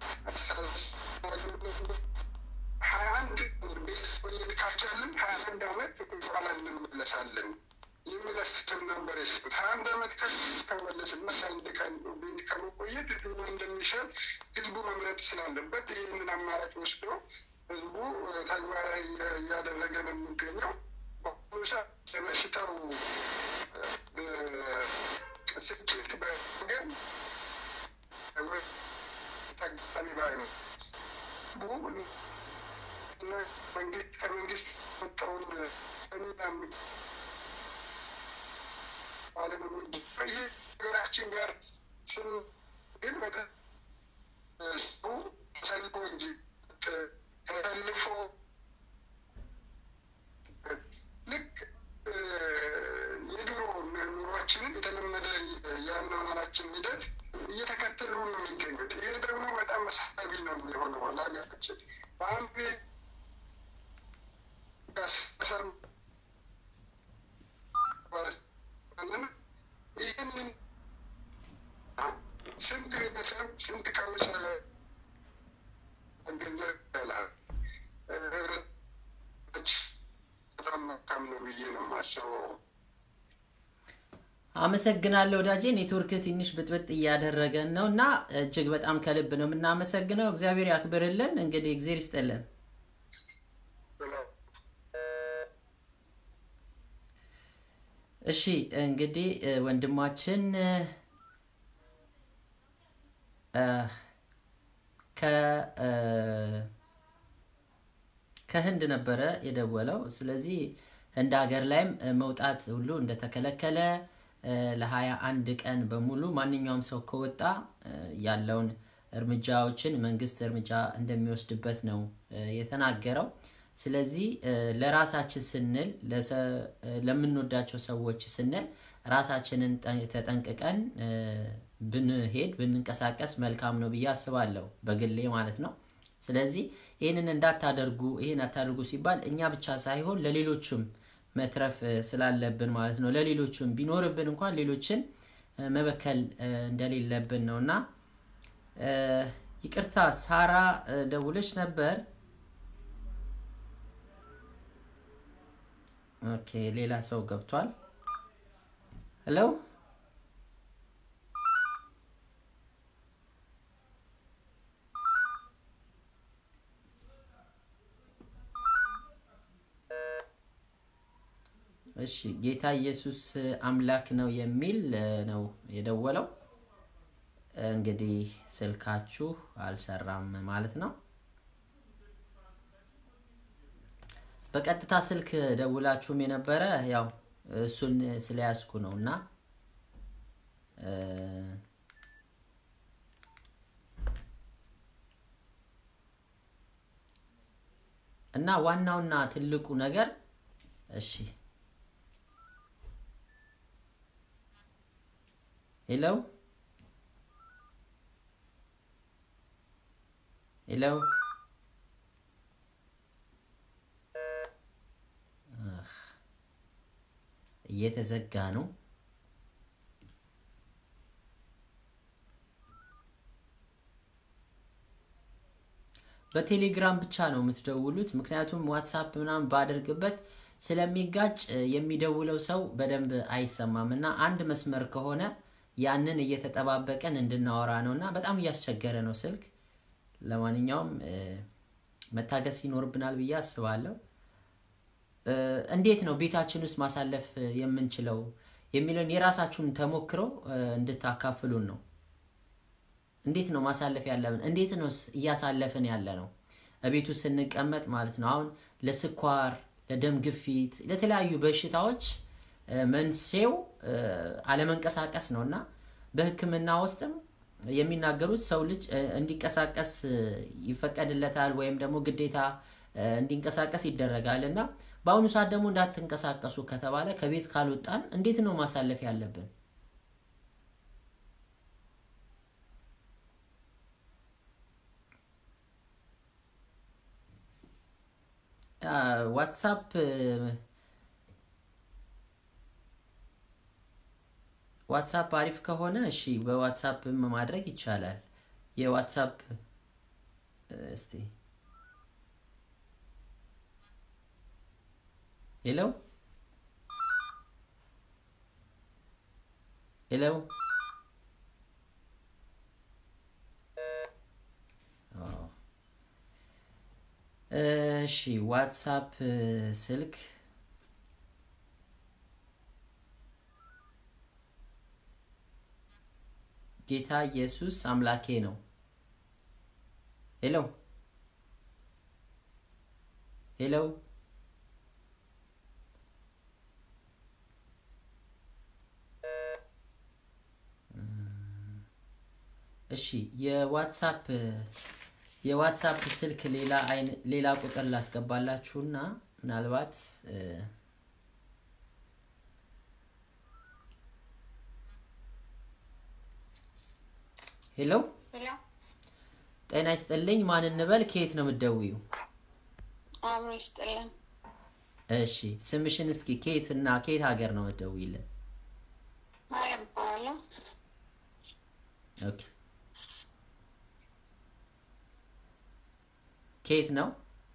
ሀያ አንድ ቤት ቆየት ካልቻልን ሀያ አንድ አመት በኋላ እንመለሳለን የሚል አስተሳሰብ ነበር የሰጡት። ሀያ አንድ አመት ከመለስና አንድ ቀን ቤት ከመቆየት የትኛው እንደሚሻል ህዝቡ መምረጥ ስላለበት ይህንን አማራጭ ወስዶ ህዝቡ ተግባራዊ እያደረገ ነው የሚገኘው። በሽታው ስኬት በገን ተጋጣሚ ባይ ነው። መንግስት ከመንግስት የወጣውን ሚናም ይህ ሀገራችን ጋር ስም ግን ሰው ተሰልፎ እንጂ ተሰልፎ ልክ የድሮ ኑሯችንን የተለመደ የአኗኗራችን ሂደት እየተከተሉ ነው የሚገኙት። ይህ ደግሞ በጣም መሳቢ ነው የሚሆነው ለሀገራችን በአንድ ቤት ይህንን ስንት ቤተሰብ ስንት ቀምሰ ገንዘብ ያላል በጣም መልካም ነው ብዬ ነው የማስበው። አመሰግናለሁ ወዳጄ። ኔትወርክ ትንሽ ብጥብጥ እያደረገን ነው እና እጅግ በጣም ከልብ ነው የምናመሰግነው። እግዚአብሔር ያክብርልን። እንግዲህ እግዜር ይስጥልን። እሺ እንግዲህ ወንድማችን ከህንድ ነበረ የደወለው። ስለዚህ ህንድ ሀገር ላይም መውጣት ሁሉ እንደተከለከለ ለሀያ አንድ ቀን በሙሉ ማንኛውም ሰው ከወጣ ያለውን እርምጃዎችን መንግስት እርምጃ እንደሚወስድበት ነው የተናገረው። ስለዚህ ለራሳችን ስንል ለምንወዳቸው ሰዎች ስንል ራሳችንን ተጠንቅቀን ብንሄድ ብንንቀሳቀስ መልካም ነው ብዬ አስባለሁ፣ በግሌ ማለት ነው። ስለዚህ ይህንን እንዳታደርጉ ይህን አታደርጉ ሲባል እኛ ብቻ ሳይሆን ለሌሎችም መትረፍ ስላለብን ማለት ነው። ለሌሎችም ቢኖርብን እንኳን ሌሎችን መበከል እንደሌለብን ነው እና ይቅርታ ሳራ ደውለች ነበር። ኦኬ ሌላ ሰው ገብቷል። ሄሎ እሺ ጌታ ኢየሱስ አምላክ ነው የሚል ነው የደወለው። እንግዲህ ስልካችሁ አልሰራም ማለት ነው። በቀጥታ ስልክ ደውላችሁም የነበረ ያው እሱን ስለያዝኩ ነው እና እና ዋናውና ትልቁ ነገር እሺ ሄሎ ሄሎ እየተዘጋ ነው። በቴሌግራም ብቻ ነው የምትደውሉት። ምክንያቱም ዋትሳፕ ምናምን ባደርግበት ስለሚጋጭ እ፣ የሚደውለው ሰው በደንብ አይሰማም እና አንድ መስመር ከሆነ ያንን እየተጠባበቀን እንድናወራ ነው እና በጣም እያስቸገረ ነው ስልክ። ለማንኛውም እ፣ መታገስ ይኖርብናል ብዬ አስባለሁ። እ፣ እንዴት ነው ቤታችን ውስጥ ማሳለፍ እ፣ የምንችለው የሚለውን የራሳችሁን ተሞክሮ እ፣ እንድታካፍሉን ነው። እንዴት ነው ማሳለፍ ያለብን? እንዴት ነው እያሳለፍን ያለ ነው? እቤቱ ስንቀመጥ ማለት ነው። አሁን ለስኳር፣ ለደም ግፊት፣ ለተለያዩ በሽታዎች እ፣ መንስኤው እ፣ አለመንቀሳቀስ ነው እና በሕክምና ውስጥም የሚናገሩት ሰው ልጅ እ፣ እንዲንቀሳቀስ እ፣ ይፈቀድለታል ወይም ደግሞ ግዴታ እ፣ እንዲንቀሳቀስ ይደረጋል እና በአሁኑ ሰዓት ደግሞ እንዳትንቀሳቀሱ ከተባለ ከቤት ካልወጣን እንዴት ነው ማሳለፍ ያለብን? አ፣ ዋትሳፕ እ፣ ዋትሳፕ አሪፍ ከሆነ እሺ፣ በዋትሳፕም ማድረግ ይቻላል። የዋትሳፕ እ፣ እስቲ ሄሎ ሄሎ አዎ። እሺ ዋትሳፕ እ፣ ስልክ ጌታ ኢየሱስ አምላኬ ነው። ሄሎ ሄሎ እሺ የዋትሳፕ የዋትሳፕ ስልክ ሌላ አይን ሌላ ቁጥር ላስገባላችሁና ምናልባት እ፣ ሄሎ ሄሎ ጤና ይስጥልኝ። ማን እንበል? ከየት ነው የምትደውዩ? አብሮ ይስጥልን። እሺ ስምሽን እስኪ ከየት እና ከየት ሀገር ነው የምትደውይልን? ማርያም እባላለሁ። ኦኬ ከየት ነው?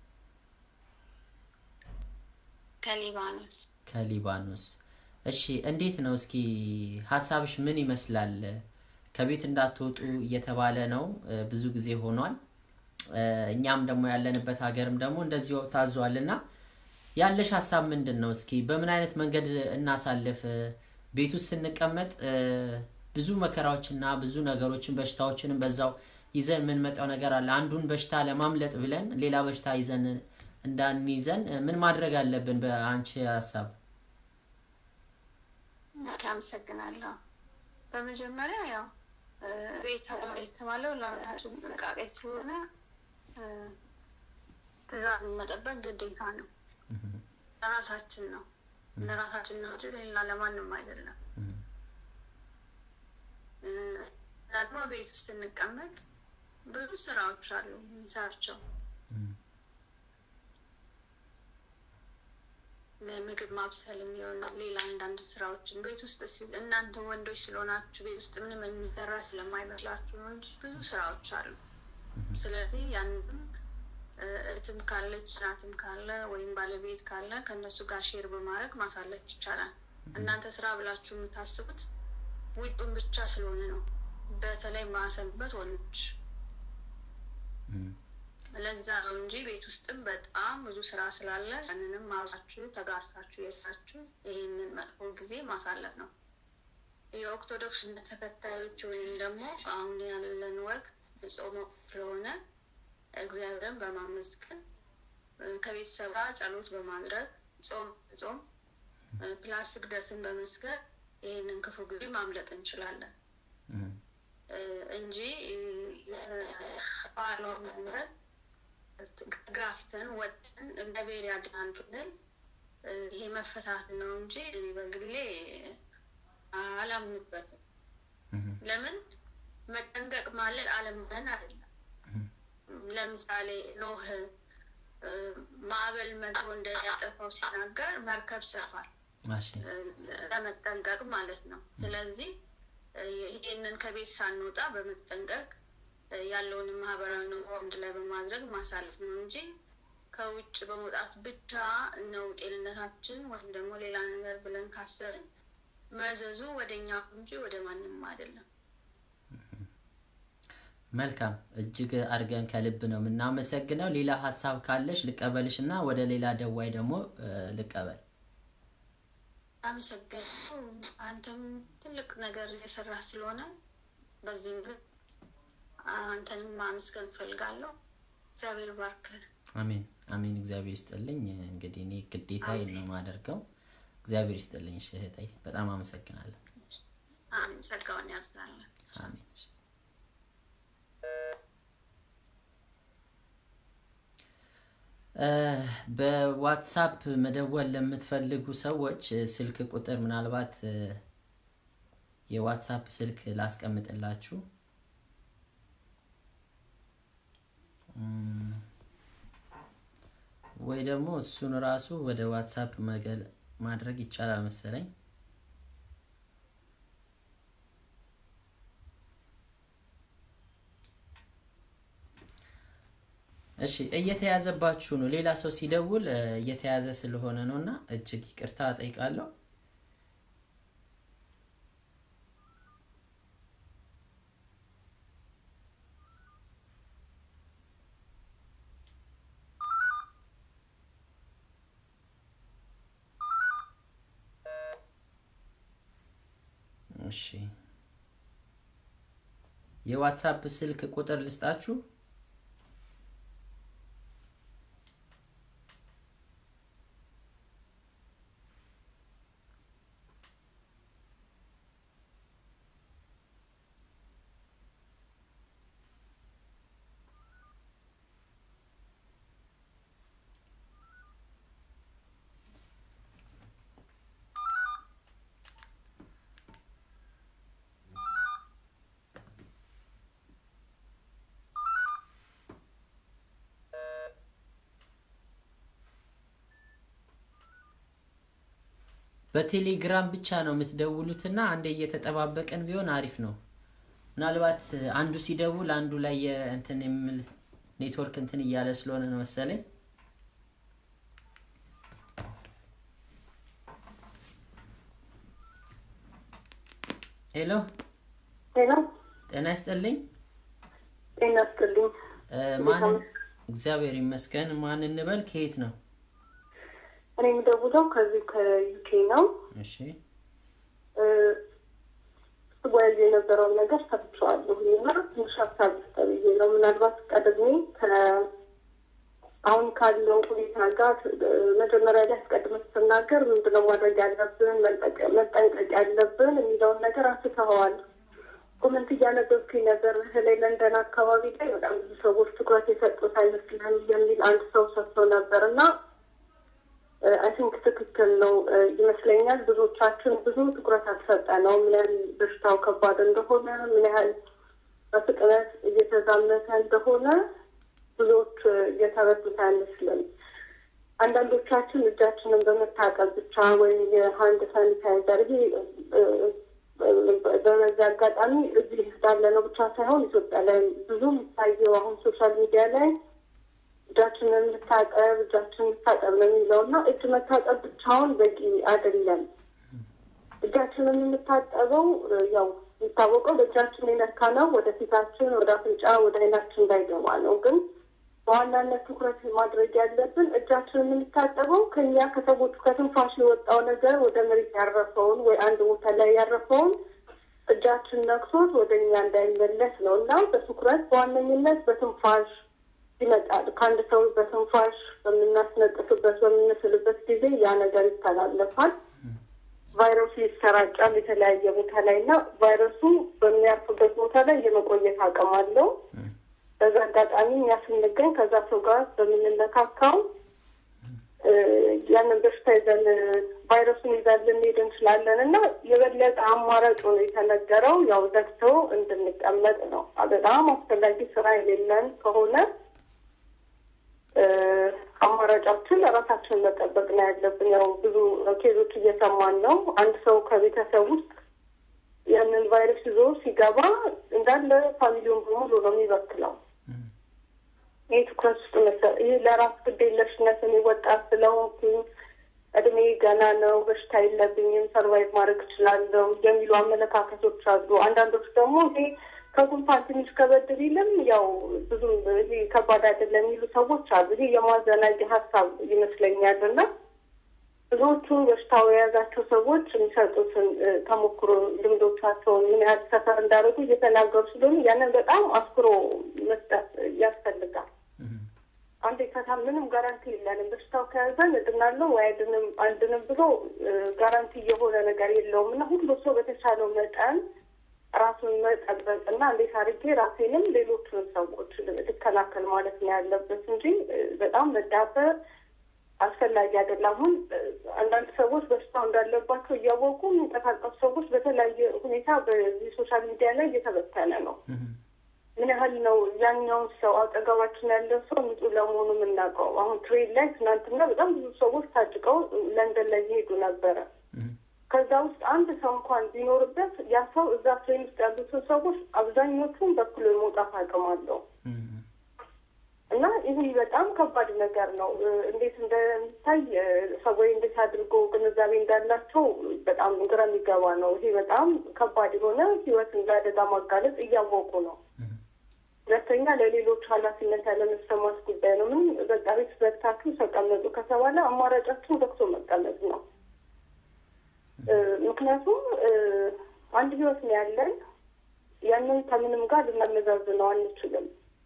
ከሊባኖስ ከሊባኖስ። እሺ እንዴት ነው እስኪ ሀሳብሽ ምን ይመስላል? ከቤት እንዳትወጡ እየተባለ ነው እ፣ ብዙ ጊዜ ሆኗል። እ፣ እኛም ደግሞ ያለንበት ሀገርም ደግሞ እንደዚሁ ታዟል እና ያለሽ ሀሳብ ምንድን ነው? እስኪ በምን አይነት መንገድ እናሳልፍ? እ፣ ቤት ውስጥ ስንቀመጥ እ፣ ብዙ መከራዎችና ብዙ ነገሮችን በሽታዎችንም በዛው ይዘን የምንመጣው ነገር አለ። አንዱን በሽታ ለማምለጥ ብለን ሌላ በሽታ ይዘን እንዳንይዘን እ፣ ምን ማድረግ አለብን? በአንቺ ሀሳብ አመሰግናለሁ። በመጀመሪያ ያው እ፣ ቤት አለ የተባለው ለራሳችን ጥንቃቄ ስለሆነ እ፣ ትዕዛዝን መጠበቅ ግዴታ ነው። ለራሳችን ነው ለራሳችን ነው እንጂ ሌላ ለማንም አይደለም። እ፣ ደግሞ ቤት ውስጥ ስንቀመጥ ብዙ ስራዎች አሉ የምንሰራቸው ለምግብ ማብሰል የሚሆን ሌላ አንዳንድ ስራዎችን ቤት ውስጥ ሲ- እናንተ ወንዶች ስለሆናችሁ ቤት ውስጥ ምንም የሚሰራ ስለማይመስላችሁ ነው እንጂ ብዙ ስራዎች አሉ። ስለዚህ ያንንም እ፣ እህትም ካለች እናትም ካለ ወይም ባለቤት ካለ ከእነሱ ጋር ሼር በማድረግ ማሳለፍ ይቻላል። እናንተ ስራ ብላችሁ የምታስቡት ውጩን ብቻ ስለሆነ ነው። በተለይ ማሰብበት ወንዶች ለዛ ነው እንጂ ቤት ውስጥም በጣም ብዙ ስራ ስላለ ያንንም አብራችሁ ተጋርታችሁ የስራችሁ ይህንን መጥፎ ጊዜ ማሳለፍ ነው። የኦርቶዶክስ እምነት ተከታዮች ወይም ደግሞ አሁን ያለን ወቅት ጾም ወቅት ስለሆነ እግዚአብሔርን በማመስገን እ፣ ከቤተሰብ ጋር ጸሎት በማድረግ ጾም ጾም እ፣ ፕላስ ስግደትን በመስገድ ይህንን ክፉ ጊዜ ማምለጥ እንችላለን እ፣ እንጂ ባሏ መምረጥ ጋፍተን ወጥተን እግዚአብሔር ያድናል ብለን እ፣ ይሄ መፈታት ነው እንጂ እኔ በግሌ አላምንበትም። ለምን መጠንቀቅ ማለት አለመን አይደለም። ለምሳሌ ኖህ እ፣ ማዕበል መጥቶ እንደያጠፋው ሲናገር መርከብ ሰፋል ማሽ እ፣ ለመጠንቀቅ ማለት ነው። ስለዚህ እ፣ ይህንን ከቤት ሳንወጣ በመጠንቀቅ እ፣ ያለውን ማህበራዊ ኑሮ አንድ ላይ በማድረግ ማሳለፍ ነው እንጂ ከውጭ በመውጣት ብቻ ነው ጤንነታችን ወይም ደግሞ ሌላ ነገር ብለን ካሰብን መዘዙ ወደ እኛ እንጂ ወደ ማንም አይደለም። መልካም እጅግ አድርገን ከልብ ነው የምናመሰግነው። ሌላ ሀሳብ ካለሽ ልቀበልሽ እና ወደ ሌላ ደዋይ ደግሞ እ፣ ልቀበል። አመሰግናለሁ። አንተም ትልቅ ነገር እየሰራ ስለሆነ በዚህም ግን አንተንም ማመስገን እፈልጋለሁ። እግዚአብሔር ባርክህ። አሜን አሜን። እግዚአብሔር ይስጥልኝ። እንግዲህ እኔ ግዴታ ነው የማደርገው። እግዚአብሔር ይስጥልኝ እሺ እህቴ፣ በጣም አመሰግናለሁ። አሜን። ጸጋውን ያብዛለን። አሜን። እ፣ በዋትሳፕ መደወል ለምትፈልጉ ሰዎች እ፣ ስልክ ቁጥር ምናልባት እ፣ የዋትሳፕ ስልክ ላስቀምጥላችሁ እም፣ ወይ ደግሞ እሱን ራሱ ወደ ዋትሳፕ መገል ማድረግ ይቻላል መሰለኝ። እሺ እየተያዘባችሁ ነው። ሌላ ሰው ሲደውል እ፣ እየተያዘ ስለሆነ ነው እና እጅግ ይቅርታ ጠይቃለሁ። እሺ የዋትሳፕ ስልክ ቁጥር ልስጣችሁ። በቴሌግራም ብቻ ነው የምትደውሉትና አንዴ እየተጠባበቀን ቢሆን አሪፍ ነው። ምናልባት አንዱ ሲደውል አንዱ ላይ የእንትን የሚል ኔትወርክ እንትን እያለ ስለሆነ ነው መሰለኝ። ሄሎ፣ ሄሎ ጤና ይስጥልኝ። ጤና ይስጥልኝ። እ፣ ማንን? እግዚአብሔር ይመስገን። ማን እንበል? ከየት ነው? እኔ የምደውለው ከዚህ ከዩኬ ነው። እሺ፣ ስጓዝ የነበረውን ነገር ሰብቸዋለሁ እና ትንሽ ሀሳብ ተብዬ ነው። ምናልባት ቀድሜ ከ- አሁን ካለው ሁኔታ ጋር እ፣ መጀመሪያ ላይ አስቀድመህ ስትናገር ምንድነው ማድረግ ያለብን መጠቀ- መጠንቀቅ ያለብን የሚለውን ነገር አንስተኸዋል። ኮመንት እያነበብኩኝ ነበር። በተለይ ለንደን አካባቢ ላይ በጣም ብዙ ሰዎች ትኩረት የሰጡት አይመስልም የሚል አንድ ሰው ሰጥቶ ነበር እና አይ ቲንክ ትክክል ነው እ፣ ይመስለኛል። ብዙዎቻችን ብዙ ትኩረት አልሰጠነው ምን ያህል በሽታው ከባድ እንደሆነ ምን ያህል በፍጥነት እየተዛመተ እንደሆነ ብዙዎች እ፣ እየተረዱት አይመስልም። አንዳንዶቻችን እጃችንን በመታጠብ ብቻ ወይም የሀንድ ሳኒታይዘር ይሄ እ፣ እ፣ በበዚህ አጋጣሚ እዚህ እንዳለ ነው ብቻ ሳይሆን ኢትዮጵያ ላይ ብዙ የሚታየው አሁን ሶሻል ሚዲያ ላይ እጃችንን እንታጠብ እጃችንን እንታጠብ ነው የሚለው እና እጅ መታጠብ ብቻውን በቂ አይደለም። እጃችንን የምታጠበው እ፣ ያው የሚታወቀው በእጃችን የነካ ነው ወደ ፊታችን፣ ወደ አፍንጫ፣ ወደ አይናችን እንዳይገባ ነው። ግን በዋናነት ትኩረት ማድረግ ያለብን እጃችንን የምታጠበው ከኛ ከሰዎቹ ከትንፋሽ የወጣው ነገር ወደ መሬት ያረፈውን ወይ አንድ ቦታ ላይ ያረፈውን እጃችን ነክቶት ወደ እኛ እንዳይመለስ ነው እና በትኩረት በዋነኝነት በትንፋሽ ይመጣል። ከአንድ ሰው በትንፋሽ በምናስነጥፍበት በምንስልበት ጊዜ ያ ነገር ይተላለፋል። ቫይረሱ ይሰራጫል የተለያየ ቦታ ላይ እና ቫይረሱ በሚያርፍበት ቦታ ላይ የመቆየት አቅም አለው። በዛ አጋጣሚ እኛ ስንገኝ ከዛ ሰው ጋር በምንነካካው እ፣ ያንን በሽታ ይዘን ቫይረሱን ይዘን ልንሄድ እንችላለን እና የበለጠ አማራጭ ሆኖ የተነገረው ያው ዘግተው እንድንቀመጥ ነው። በጣም አስፈላጊ ስራ የሌለን ከሆነ እ፣ አማራጫችን ራሳችንን መጠበቅ ነው ያለብን። ያው ብዙ ኬዞች እየሰማን ነው። አንድ ሰው ከቤተሰብ ውስጥ ያንን ቫይረስ ይዞ ሲገባ እንዳለ ፋሚሊውን በሙሉ ነው የሚበክለው። ይህ ትኩረት ውስጥ መሰ ይህ ለራስ ግዴለሽነት እኔ ወጣት ስለሆንኩኝ እድሜ ገና ነው፣ በሽታ የለብኝም፣ ሰርቫይቭ ማድረግ እችላለሁ የሚሉ አመለካከቶች አሉ። አንዳንዶች ደግሞ ይሄ ከጉንፋን ትንሽ ከበድ ቢልም ያው ብዙም ይሄ ከባድ አይደለም የሚሉ ሰዎች አሉ። ይሄ የማዘናጊ ሀሳብ ይመስለኛል እና ብዙዎቹ በሽታው የያዛቸው ሰዎች የሚሰጡትን እ፣ ተሞክሮ ልምዶቻቸውን ምን ያህል ሰፈር እንዳደረጉ እየተናገሩ ስለሆኑ ያንን በጣም አስክሮ መስጠት ያስፈልጋል። አንድ ከታ ምንም ጋራንቲ የለንም። በሽታው ከያዘን እድናለሁ ወይ አይድንም አንድንም ብሎ እ፣ ጋራንቲ የሆነ ነገር የለውም እና ሁሉ ሰው በተቻለው መጠን ራሱን መጠበቅ እና እንዴት አድርጌ ራሴንም ሌሎቹን ሰዎች ልከላከል ማለት ነው ያለበት እንጂ እ፣ በጣም መዳበር አስፈላጊ አይደለም። አሁን እ፣ አንዳንድ ሰዎች በሽታው እንዳለባቸው እያወቁ የሚንቀሳቀሱ ሰዎች በተለያየ ሁኔታ በዚህ ሶሻል ሚዲያ ላይ እየተበተነ ነው። ምን ያህል ነው ያኛውን ሰው አጠገባችን ያለ ሰው ንጹህ ለመሆኑ የምናውቀው? አሁን ትሬን ላይ ትናንትና በጣም ብዙ ሰዎች ታጭቀው ለንደን ላይ እየሄዱ ነበረ። ከዛ ውስጥ አንድ ሰው እንኳን ቢኖርበት ያ ሰው እዛ ትሬን ውስጥ ያሉትን ሰዎች አብዛኞቹን በኩል የመውጣት አቅም አለው እና ይህ በጣም ከባድ ነገር ነው። እ፣ እንዴት እንደሚታይ እ፣ ሰዎች እንዴት አድርጎ ግንዛቤ እንዳላቸው በጣም ግራ የሚገባ ነው። ይሄ በጣም ከባድ የሆነ ሕይወትን ለአደጋ ማጋለጥ እያወቁ ነው። ሁለተኛ ለሌሎች ኃላፊነት ያለመሰማት ጉዳይ ነው። ምን በቃ ቤት ዘግታችሁ ተቀመጡ ከተባለ አማራጫችን ዘግቶ መቀመጥ ነው። እ፣ ምክንያቱም እ፣ አንድ ሕይወት ነው ያለን። ያንን ከምንም ጋር ልናመዛዝነው አንችልም።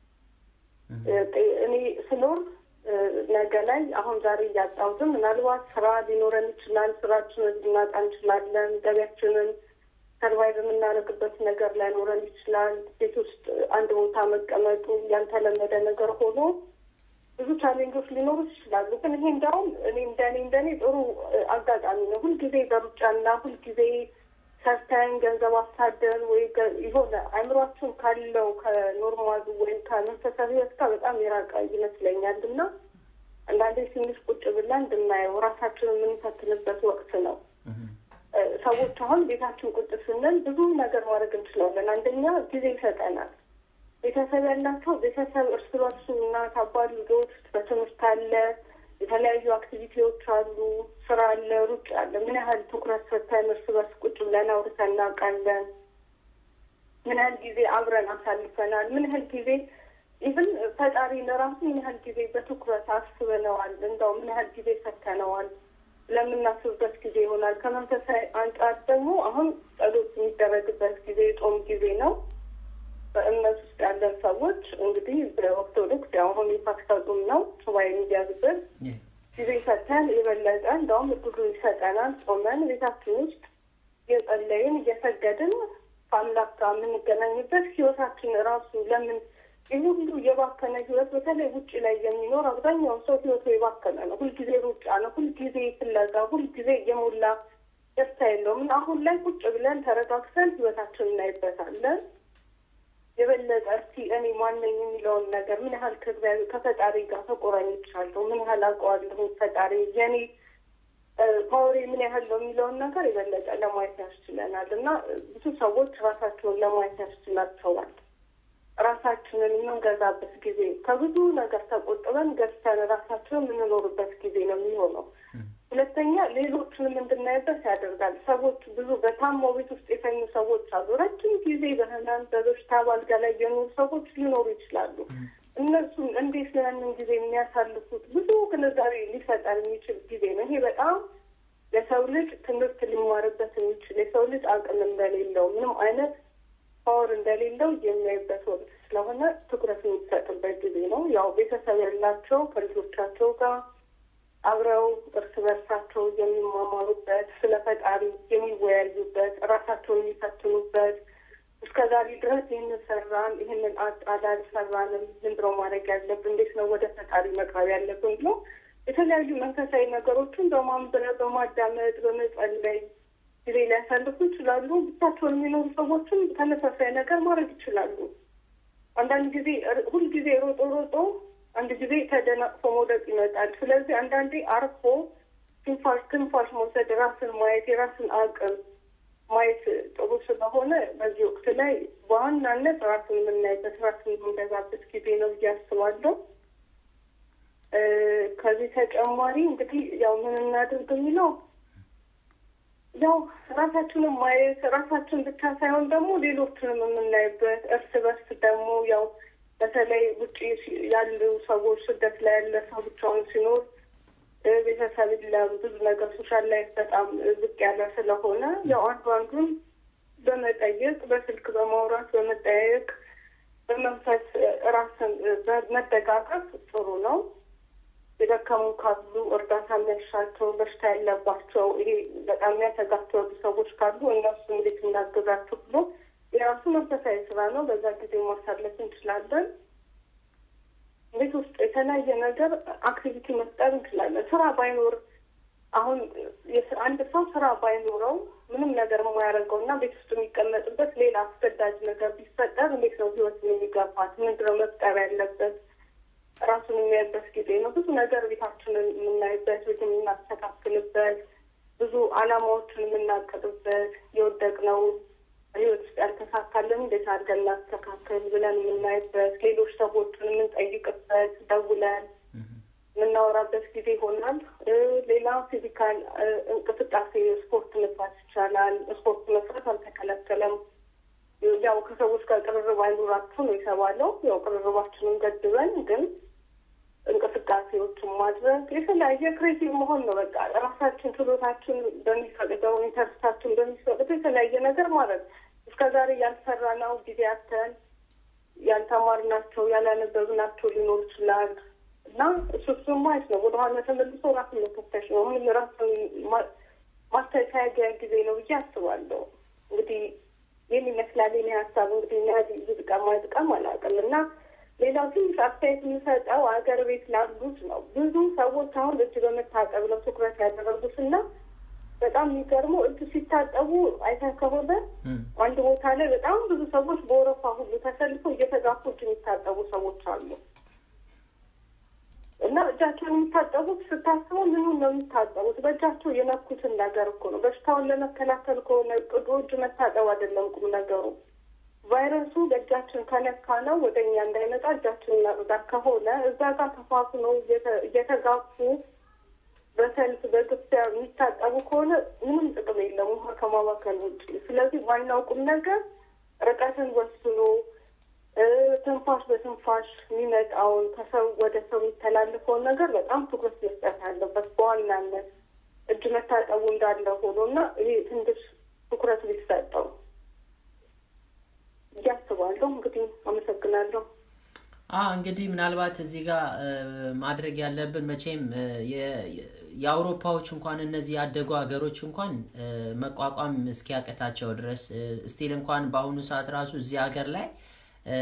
እኔ ስኖር እ፣ ነገ ላይ አሁን ዛሬ እያጣሁትም ምናልባት ስራ ሊኖረን ይችላል። ስራችንን ልናጣ እንችላለን። ገቢያችንን ሰርቫይቭ የምናደርግበት ነገር ላይኖረን ይችላል። ቤት ውስጥ አንድ ቦታ መቀመጡ ያልተለመደ ነገር ሆኖ ብዙ ቻሌንጆች ሊኖሩ ይችላሉ። ግን ይሄ እንዲያውም እኔ እንደኔ እንደኔ ጥሩ እ፣ አጋጣሚ ነው። ሁልጊዜ በሩጫና ሁልጊዜ ሰርተን ገንዘብ አሳደን ወይ ገ- የሆነ አእምሯችን ካለው ከኖርማሉ ወይም ከመንፈሳዊ ህይወት ጋር በጣም የራቀ ይመስለኛል እና አንዳንዴ ትንሽ ቁጭ ብለን እንድናየው ራሳችንን የምንፈትንበት ወቅት ነው። እ፣ ሰዎች አሁን ቤታችን ቁጭ ስንል ብዙ ነገር ማድረግ እንችላለን። አንደኛ ጊዜ ይሰጠናል። ቤተሰብ ያላቸው ቤተሰብ እርስ በርሱ እናት አባት ልጆች በትምህርት አለ፣ የተለያዩ አክቲቪቲዎች አሉ፣ ስራ አለ፣ ሩጫ አለ። ምን ያህል ትኩረት ሰጥተን እርስ በርስ ቁጭ ብለን አውርተን እናውቃለን? ምን ያህል ጊዜ አብረን አሳልፈናል? ምን ያህል ጊዜ ኢቭን ፈጣሪ ለራሱ ምን ያህል ጊዜ በትኩረት አስበነዋል? እንደው ምን ያህል ጊዜ ሰጥተነዋል? ለምናስብበት ጊዜ ይሆናል። ከመንፈሳዊ አንጻር ደግሞ አሁን ጸሎት የሚደረግበት ጊዜ የጾም ጊዜ ነው። በእምነት ውስጥ ያለን ሰዎች እንግዲህ በኦርቶዶክስ ያው አሁን የፋሲካ ጾም ነው ሱባኤ የሚያዝበት ጊዜ ሰጥተን የበለጠ እንደውም እድሉ ይሰጠናል። ጾመን ቤታችን ውስጥ እየጸለይን እየሰገድን ከአምላክ ጋር የምንገናኝበት ህይወታችን ራሱ ለምን ይህ ሁሉ የባከነ ህይወት በተለይ ውጭ ላይ የሚኖር አብዛኛውን ሰው ህይወቱ የባከነ ነው። ሁልጊዜ ሩጫ ነው። ሁልጊዜ ፍለጋ፣ ሁልጊዜ የሞላ ደስታ የለውም እና አሁን ላይ ቁጭ ብለን ተረጋግተን ህይወታችን እናይበታለን። የበለጠ እስቲ እኔ ማነኝ የሚለውን ነገር ምን ያህል ከእግዚአብሔር ከፈጣሪ ጋር ተቆራኝቻለሁ፣ ምን ያህል አውቀዋለሁ ፈጣሪ የኔ ፓወሬ ምን ያህል ነው የሚለውን ነገር የበለጠ ለማየት ያስችለናል እና ብዙ ሰዎች ራሳቸውን ለማየት ያስችላቸዋል። ራሳችንን የምንገዛበት ጊዜ ከብዙ ነገር ተቆጥበን ገዝተን ራሳችንን የምንኖርበት ጊዜ ነው የሚሆነው። ሁለተኛ ሌሎችንም እንድናይበት ያደርጋል። ሰዎች ብዙ በታማው ቤት ውስጥ የተኙ ሰዎች አሉ። ረጅም ጊዜ በህመም በበሽታ ባልጋ ላይ የኖሩ ሰዎች ሊኖሩ ይችላሉ። እነሱም እንዴት ነው ያንን ጊዜ የሚያሳልፉት? ብዙ ግንዛቤ ሊሰጠን የሚችል ጊዜ ነው። ይሄ በጣም ለሰው ልጅ ትምህርት ሊማርበት የሚችል የሰው ልጅ አቅም እንደሌለው ምንም አይነት ፓወር እንደሌለው የሚያይበት ወቅት ስለሆነ ትኩረት የሚሰጥበት ጊዜ ነው። ያው ቤተሰብ ያላቸው ከልጆቻቸው ጋር አብረው እርስ በርሳቸው የሚማማሩበት፣ ስለ ፈጣሪ የሚወያዩበት፣ ራሳቸውን የሚፈትኑበት እስከ ዛሬ ድረስ ይህንን ሰራን፣ ይህንን አጣን፣ አልሰራንም፣ ምንድን ነው ማድረግ ያለብን፣ እንዴት ነው ወደ ፈጣሪ መቅረብ ያለብን ብሎ የተለያዩ መንፈሳዊ ነገሮችን በማንበብ በማዳመጥ በመጸለይ ጊዜ ሊያሳልፉ ይችላሉ። ብቻቸውን የሚኖሩ ሰዎችም ተመሳሳይ ነገር ማድረግ ይችላሉ። አንዳንድ ጊዜ ሁልጊዜ ሮጦ ሮጦ አንድ ጊዜ ተደናቅፎ መውደቅ ይመጣል። ስለዚህ አንዳንዴ አርፎ ትንፋሽ ትንፋሽ መውሰድ፣ ራስን ማየት፣ የራስን አቅም ማየት ጥሩ ስለሆነ በዚህ ወቅት ላይ በዋናነት ራስን የምናይበት ራስን የምንገዛበት ጊዜ ነው ብዬ አስባለሁ። እ፣ ከዚህ ተጨማሪ እንግዲህ ያው ምን እናድርግ የሚለው ያው ራሳችንን ማየት ራሳችን ብቻ ሳይሆን ደግሞ ሌሎችንም የምናይበት እርስ በርስ ደግሞ ያው በተለይ ውጭ ሲ- ያሉ ሰዎች ስደት ላይ ያለ ሰው ብቻውን ሲኖር እ፣ ቤተሰብ የለም ብዙ ነገር ሶሻል ላይፍ በጣም ዝቅ ያለ ስለሆነ ያው አንዱ አንዱን በመጠየቅ በስልክ በማውራት በመጠያየቅ በመንፈስ እ፣ ራስን እ፣ በመደጋገፍ ጥሩ ነው። የደከሙ ካሉ እርዳታ የሚያሻቸው በሽታ ያለባቸው ይሄ በጣም የሚያሰጋቸው ያሉ ሰዎች ካሉ እነሱ እንዴት እናግዛቸው ብሎ የራሱ መንፈሳዊ ስራ ነው። በዛ ጊዜ ማሳለፍ እንችላለን። ቤት ውስጥ የተለያየ ነገር አክቲቪቲ መፍጠር እንችላለን። ስራ ባይኖር አሁን የስ- አንድ ሰው ስራ ባይኖረው ምንም ነገር የማያደርገው እና ቤት ውስጥ የሚቀመጥበት ሌላ አስገዳጅ ነገር ቢፈጠር እንዴት ነው ህይወትን የሚገፋት? ምንድነው መፍጠር ያለበት? ራሱን የሚያይበት ጊዜ ነው። ብዙ ነገር ቤታችንን የምናይበት፣ ቤት የምናስተካክልበት፣ ብዙ አላማዎችን የምናቅድበት፣ የወደቅነው ህይወት ውስጥ ያልተሳካልን እንዴት አድርገን እናስተካክል ብለን የምናይበት፣ ሌሎች ሰዎችን የምንጠይቅበት፣ ደውለን የምናወራበት ጊዜ ይሆናል። እ፣ ሌላ ፊዚካል እ፣ እንቅስቃሴ ስፖርት መስራት ይቻላል። ስፖርት መስራት አልተከለከለም። ያው ከሰዎች ጋር ቅርርብ አይኖራችሁ ነው የተባለው። ያው ቅርርባችንን ገድበን ግን እንቅስቃሴዎችን ማድረግ የተለያየ ክሬቲቭ መሆን ነው። በቃ ራሳችን ችሎታችን በሚፈቅደው ኢንተርስታችን በሚፈቅደው የተለያየ ነገር ማድረግ እስከዛሬ ያልሰራ ነው ጊዜ አተን ያልተማርናቸው ያላነበብናቸው ሊኖር ይችላል እና እሱ እሱን ማየት ነው። ወደኋላ ተመልሶ ራስን መፈተሽ ነው። ምን ራስን ማ- ማስተካከያ ጊዜ ነው ብዬ አስባለሁ። እንግዲህ ይህን ይመስላል የኔ ሀሳብ። እንግዲህ ናዚ ዝጥቀም አይጥቀም አላውቅም እና ሌላው ትንሽ አስተያየት የምሰጠው ሀገር ቤት ላሉት ነው። ብዙ ሰዎች አሁን እጅ በመታጠብ ነው ትኩረት ያደረጉት እና በጣም የሚገርመው እጅ ሲታጠቡ አይተህ ከሆነ እም፣ አንድ ቦታ ላይ በጣም ብዙ ሰዎች በወረፋ ሁሉ ተሰልፈው እየተጋፉ እጅ የሚታጠቡ ሰዎች አሉ እና እጃቸውን የሚታጠቡት ስታስበው ምኑን ነው የሚታጠቡት? በእጃቸው የነኩትን ነገር እኮ ነው። በሽታውን ለመከላከል ከሆነ ቅዱ እጅ መታጠብ አይደለም ቁም ነገሩ። ቫይረሱ በእጃችን ከነካ ነው ወደ እኛ እንዳይመጣ እጃችን እናጽዳ ከሆነ እዛ ጋር ተፋፍነው እየተ- እየተጋፉ በሰልፍ በግፊያ የሚታጠቡ ከሆነ ምንም ጥቅም የለም ውሃ ከማባከል ውጭ። ስለዚህ ዋናው ቁም ነገር ርቀትን ወስኖ እ፣ ትንፋሽ በትንፋሽ የሚመጣውን ከሰው ወደ ሰው የሚተላለፈውን ነገር በጣም ትኩረት መስጠት አለበት በዋናነት እጅ መታጠቡ እንዳለ ሆኖ እና ይሄ ትንሽ ትኩረት ሊሰጠው እያስባለሁ። እንግዲህ አመሰግናለሁ። አ እንግዲህ ምናልባት እዚህ ጋር እ፣ ማድረግ ያለብን መቼም እ፣ የ- የአውሮፓዎች እንኳን እነዚህ ያደጉ ሀገሮች እንኳን እ፣ መቋቋም እስኪያቅታቸው ድረስ ስቲል እንኳን በአሁኑ ሰዓት ራሱ እዚህ ሀገር ላይ እ፣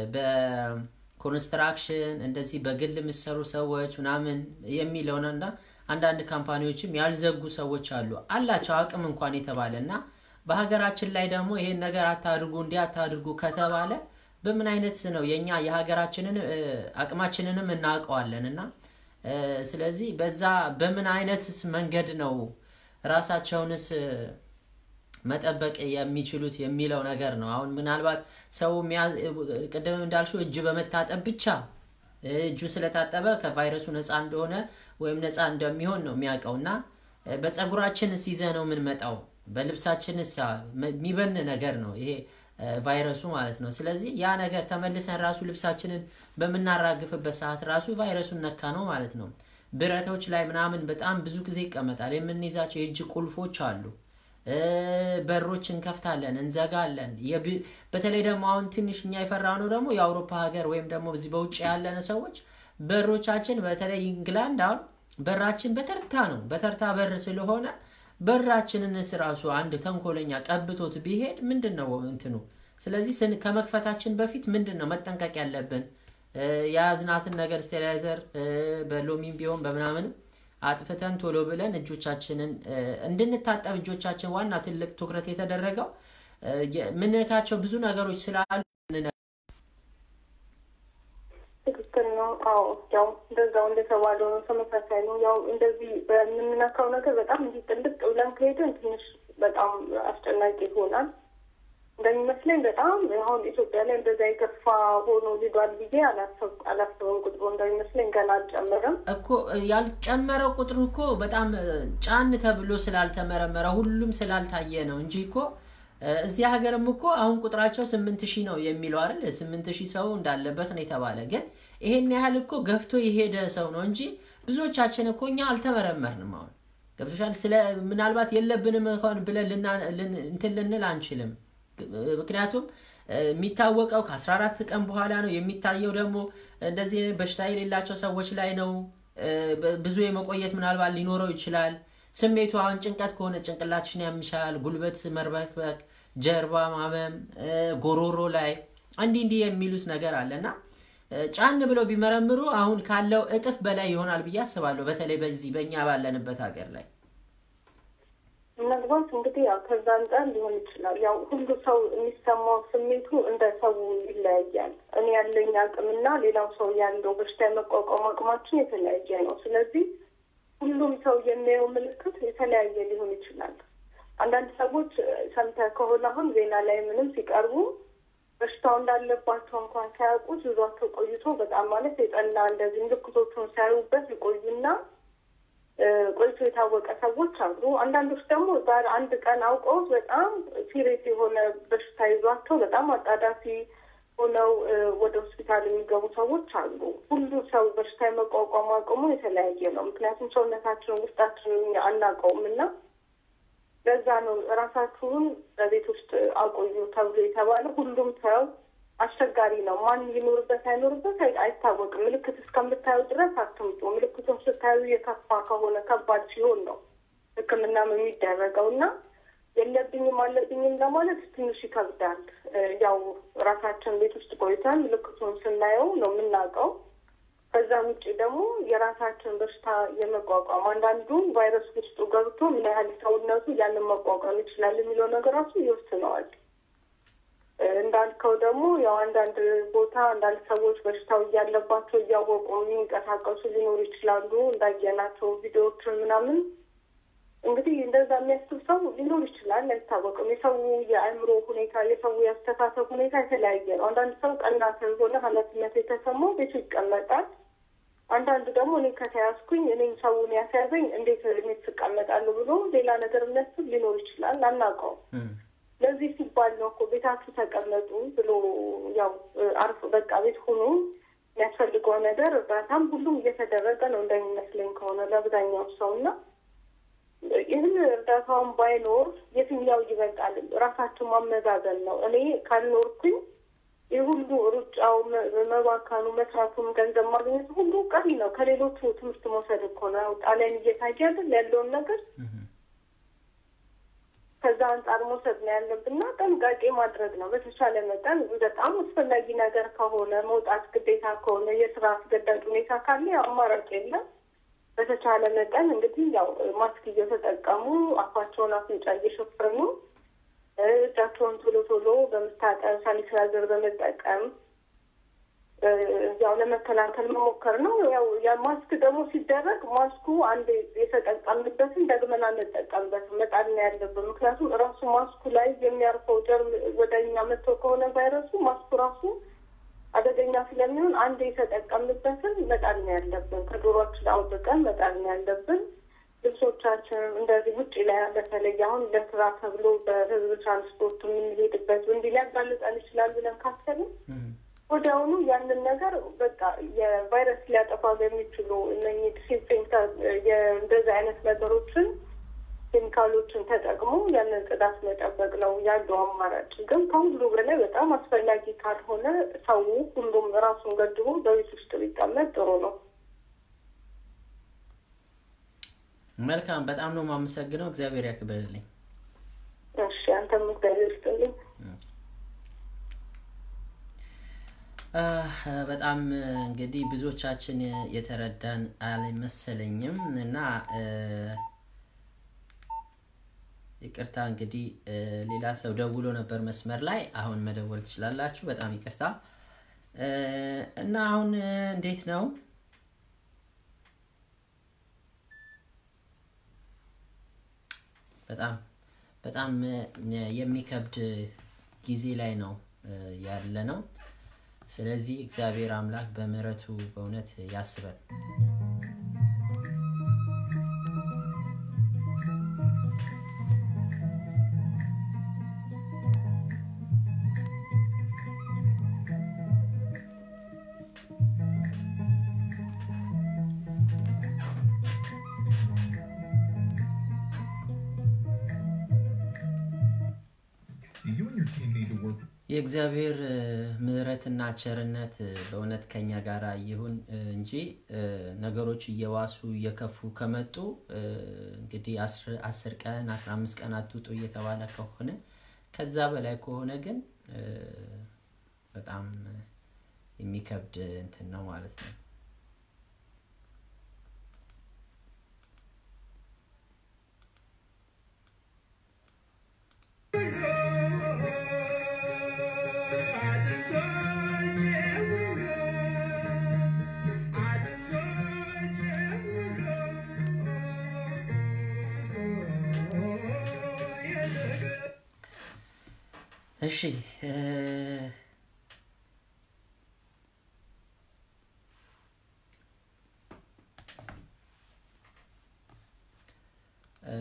በኮንስትራክሽን እንደዚህ በግል የሚሰሩ ሰዎች ምናምን የሚለውን እና አንዳንድ ካምፓኒዎችም ያልዘጉ ሰዎች አሉ አላቸው አቅም እንኳን የተባለ እና በሀገራችን ላይ ደግሞ ይሄን ነገር አታድርጉ እንዲህ አታድርጉ ከተባለ በምን አይነት ነው የኛ የሀገራችንን እ፣ አቅማችንንም እናውቀዋለን እና እ፣ ስለዚህ በዛ በምን አይነትስ መንገድ ነው ራሳቸውንስ እ፣ መጠበቅ የሚችሉት የሚለው ነገር ነው። አሁን ምናልባት ሰው የሚያ- ቅድም እንዳልሽው እጅ በመታጠብ ብቻ እጁ ስለታጠበ ከቫይረሱ ነፃ እንደሆነ ወይም ነፃ እንደሚሆን ነው የሚያውቀው እና እ፣ በፀጉራችንስ ይዘ ነው የምንመጣው በልብሳችንስ የሚበን ነገር ነው ይሄ እ፣ ቫይረሱ ማለት ነው። ስለዚህ ያ ነገር ተመልሰን ራሱ ልብሳችንን በምናራግፍበት ሰዓት ራሱ ቫይረሱን ነካ ነው ማለት ነው። ብረቶች ላይ ምናምን በጣም ብዙ ጊዜ ይቀመጣል። የምንይዛቸው የእጅ ቁልፎች አሉ። እ፣ በሮች እንከፍታለን፣ እንዘጋለን። የብ- በተለይ ደግሞ አሁን ትንሽ እኛ የፈራነው ደግሞ የአውሮፓ ሀገር ወይም ደግሞ እዚህ በውጭ ያለን ሰዎች በሮቻችን በተለይ ኢንግላንድ አሁን በራችን በተርታ ነው። በተርታ በር ስለሆነ በራችንንስ ራሱ አንድ ተንኮለኛ ቀብቶት ቢሄድ ምንድን ነው እንትኑ? ስለዚህ ስን ከመክፈታችን በፊት ምንድን ነው መጠንቀቅ ያለብን? እ፣ የያዝናትን ነገር ስቴላይዘር በሎሚም ቢሆን በምናምንም አጥፍተን ቶሎ ብለን እጆቻችንን እ፣ እንድንታጠብ እጆቻችን ዋና ትልቅ ትኩረት የተደረገው እ፣ የምንነካቸው ብዙ ነገሮች ስላሉ ትክክል ነው። አዎ ያው እንደዛው እንደተባለው ነው። ተመሳሳይ ነው። ያው እንደዚህ በምንነካው ነገር በጣም እንዲህ ጥልቅ ብለን ከሄድን ትንሽ በጣም አስጨናቂ ይሆናል። እንደሚመስለኝ በጣም አሁን ኢትዮጵያ ላይ እንደዛ የከፋ ሆኖ ሄዷል ብዬ አላሰብ- አላስብም። ቁጥሩ እንደሚመስለኝ ገና አልጨመረም። እኮ ያልጨመረው ቁጥሩ እኮ በጣም እ፣ ጫን ተብሎ ስላልተመረመረ ሁሉም ስላልታየ ነው እንጂ እኮ እ፣ እዚህ ሀገርም እኮ አሁን ቁጥራቸው ስምንት ሺህ ነው የሚለው አይደል? ስምንት ሺህ ሰው እንዳለበት ነው የተባለ። ግን ይሄን ያህል እኮ ገፍቶ የሄደ ሰው ነው እንጂ ብዙዎቻችን እኮ እኛ አልተመረመርንም። አሁን ገብቶሻል። ስለ ምናልባት የለብንም እንኳን ብለን ልና- ልን- እንትን ልንል አንችልም። ምክንያቱም እ፣ የሚታወቀው ከ14 ቀን በኋላ ነው። የሚታየው ደግሞ እንደዚህ አይነት በሽታ የሌላቸው ሰዎች ላይ ነው። እ፣ በ- ብዙ የመቆየት ምናልባት ሊኖረው ይችላል። ስሜቱ አሁን ጭንቀት ከሆነ ጭንቅላትሽን ያምሻል፣ ጉልበት መርበክበክ፣ ጀርባ ማመም፣ እ፣ ጎሮሮ ላይ እንዲህ እንዲህ የሚሉት ነገር አለ እና እ፣ ጫን ብለው ቢመረምሩ አሁን ካለው እጥፍ በላይ ይሆናል ብዬ አስባለሁ። በተለይ በዚህ በእኛ ባለንበት ሀገር ላይ ምናልባት እንግዲህ ያው ከዛ አንጻር ሊሆን ይችላል። ያው ሁሉ ሰው የሚሰማው ስሜቱ እንደ ሰው ይለያያል። እኔ ያለኝ አቅምና ሌላው ሰው ያለው በሽታ የመቋቋም አቅማችን የተለያየ ነው። ስለዚህ ሁሉም ሰው የሚያየው ምልክት የተለያየ ሊሆን ይችላል። አንዳንድ ሰዎች ሰምተህ ከሆነ አሁን ዜና ላይ ምንም ሲቀርቡ በሽታው እንዳለባቸው እንኳን ሳያውቁት ይዟቸው ቆይቶ በጣም ማለት የጠና እንደዚህ ምልክቶቹን ሲያዩበት ይቆዩና እ፣ ቆይቶ የታወቀ ሰዎች አሉ። አንዳንዶች ደግሞ ዛሬ አንድ ቀን አውቀውት በጣም ሲሪየስ የሆነ በሽታ ይዟቸው በጣም አጣዳፊ ሆነው እ፣ ወደ ሆስፒታል የሚገቡ ሰዎች አሉ። ሁሉ ሰው በሽታ የመቋቋም አቅሙ የተለያየ ነው። ምክንያቱም ሰውነታችንን ውስጣችንን እኛ አናውቀውም እና ለዛ ነው ራሳችሁን በቤት ውስጥ አቆዩ ተብሎ የተባለ። ሁሉም ሰው አስቸጋሪ ነው። ማን ይኖርበት አይኖርበት አይ- አይታወቅም። ምልክት እስከምታዩ ድረስ አትምጡ። ምልክቱን ስታዩ የከፋ ከሆነ ከባድ ሲሆን ነው ሕክምናም የሚደረገው እና የለብኝም አለብኝም ለማለት ትንሽ ይከብዳል። እ፣ ያው ራሳችን ቤት ውስጥ ቆይተን ምልክቱን ስናየው ነው የምናውቀው። ከዛ ውጭ ደግሞ የራሳችን በሽታ የመቋቋም አንዳንዱ ቫይረስ ውስጡ ገብቶ ምን ያህል ሰውነቱ ያንን መቋቋም ይችላል የሚለው ነገር ራሱ ይወስነዋል። እ፣ እንዳልከው ደግሞ ያው አንዳንድ ቦታ አንዳንድ ሰዎች በሽታው እያለባቸው እያወቁ የሚንቀሳቀሱ ሊኖሩ ይችላሉ። እንዳየናቸው ቪዲዮዎችን ምናምን እንግዲህ እንደዛ የሚያስብ ሰው ሊኖር ይችላል፣ አይታወቅም። የሰው የአእምሮ ሁኔታ፣ የሰው የአስተሳሰብ ሁኔታ የተለያየ ነው። አንዳንድ ሰው ቀና ሰው የሆነ ኃላፊነት የተሰማው ቤቱ ይቀመጣል። አንዳንዱ ደግሞ እኔ ከተያዝኩኝ እኔም ሰውን ያስያዘኝ እንዴት ቤት ትቀመጣለሁ ብሎ ሌላ ነገር የሚያስብ ሊኖር ይችላል። አናውቀውም። እም፣ ለዚህ ሲባል ነው እኮ ቤታችሁ ተቀመጡ ብሎ ያው አርፎ በቃ ቤት ሁኑ የሚያስፈልገው ነገር እርዳታም ሁሉም እየተደረገ ነው እንደሚመስለኝ ከሆነ ለአብዛኛው ሰው እና ይህን እርዳታውን ባይኖር የትኛው ይበልጣል? ራሳችን ማመዛዘን ነው። እኔ ካልኖርኩኝ ይህ ሁሉ ሩጫው፣ መ- መባካኑ፣ መስራቱም ገንዘብ ማግኘቱ ሁሉ ቀሪ ነው። ከሌሎቹ ትምህርት መውሰድ እኮ ነው። ጣሊያን እየታየ አይደል ያለውን ነገር ከዛ አንጻር መውሰድ ነው ያለብንና ጥንቃቄ ማድረግ ነው። በተቻለ መጠን በጣም አስፈላጊ ነገር ከሆነ መውጣት ግዴታ ከሆነ የስራ አስገዳጅ ሁኔታ ካለ ያው አማራጭ የለም። በተቻለ መጠን እንግዲህ ያው ማስክ እየተጠቀሙ አፋቸውን፣ አፍንጫ እየሸፈኑ እ፣ እጃቸውን ቶሎ ቶሎ በመታጠብ ሳኒታይዘር በመጠቀም እ፣ ያው ለመከላከል መሞከር ነው። ያው ያ ማስክ ደግሞ ሲደረግ ማስኩ አንድ የተጠቀምንበትን ደግመን አንጠቀምበትም፣ መጣል ነው ያለብን። ምክንያቱም ራሱ ማስኩ ላይ የሚያርፈው ጀርም ወደ እኛ መጥቶ ከሆነ ቫይረሱ ማስኩ ራሱ አደገኛ ስለሚሆን አንድ የተጠቀምንበትን መጣል ነው ያለብን። ከጆሮችን አውጥቀን መጣል ነው ያለብን። ልብሶቻችንን እንደዚህ ውጭ ላይ በተለይ አሁን ለስራ ተብሎ በህዝብ ትራንስፖርት የምንሄድበት እንዲህ ሊያጋልጠን ይችላል ብለን ካሰብን እም፣ ወዲያውኑ ያንን ነገር በቃ የቫይረስ ሊያጠፋ በሚችሉ እነኚህ ዲስኢንፌክታንት እንደዚህ አይነት ነገሮችን ኬሚካሎችን ተጠቅሞ ያንን ጽዳት መጠበቅ ነው ያለው አማራጭ። ግን ከሁሉ በላይ በጣም አስፈላጊ ካልሆነ ሰው ሁሉም ራሱን ገድቦ በቤት ውስጥ ቢቀመጥ ጥሩ ነው። መልካም። በጣም ነው የማመሰግነው። እግዚአብሔር ያክብርልኝ። እሺ፣ አንተም እግዚአብሔር ይስጥልኝ። አህ፣ በጣም እንግዲህ ብዙዎቻችን የተረዳን አልመሰለኝም እና እ፣ ይቅርታ እንግዲህ እ፣ ሌላ ሰው ደውሎ ነበር መስመር ላይ። አሁን መደወል ትችላላችሁ። በጣም ይቅርታ እ፣ እና አሁን እ፣ እንዴት ነው በጣም በጣም እ፣ የሚከብድ ጊዜ ላይ ነው እ፣ ያለ ነው። ስለዚህ እግዚአብሔር አምላክ በምሕረቱ በእውነት ያስበን። You and your team need to work የእግዚአብሔር እ፣ ምሕረትና ቸርነት እ፣ በእውነት ከኛ ጋር ይሁን እ፣ እንጂ እ፣ ነገሮች እየዋሱ እየከፉ ከመጡ እ፣ እንግዲህ አስር- አስር ቀን አስራ አምስት ቀን አትውጡ እየተባለ ከሆነ ከዛ በላይ ከሆነ ግን እ፣ በጣም እ፣ የሚከብድ እንትን ነው ማለት ነው። እሺ እ፣ እ፣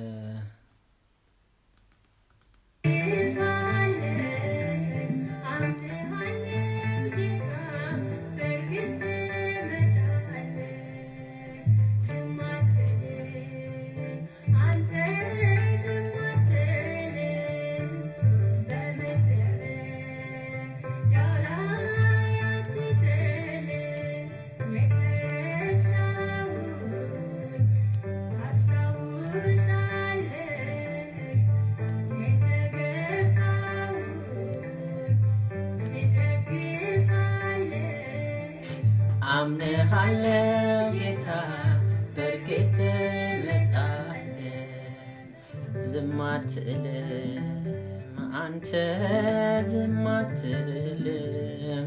ታስታውሳለህ አምንሃለው ጌታ በእርግጥ ትመጣለህ፣ ዝም አትልም አንተ ዝም አትልም።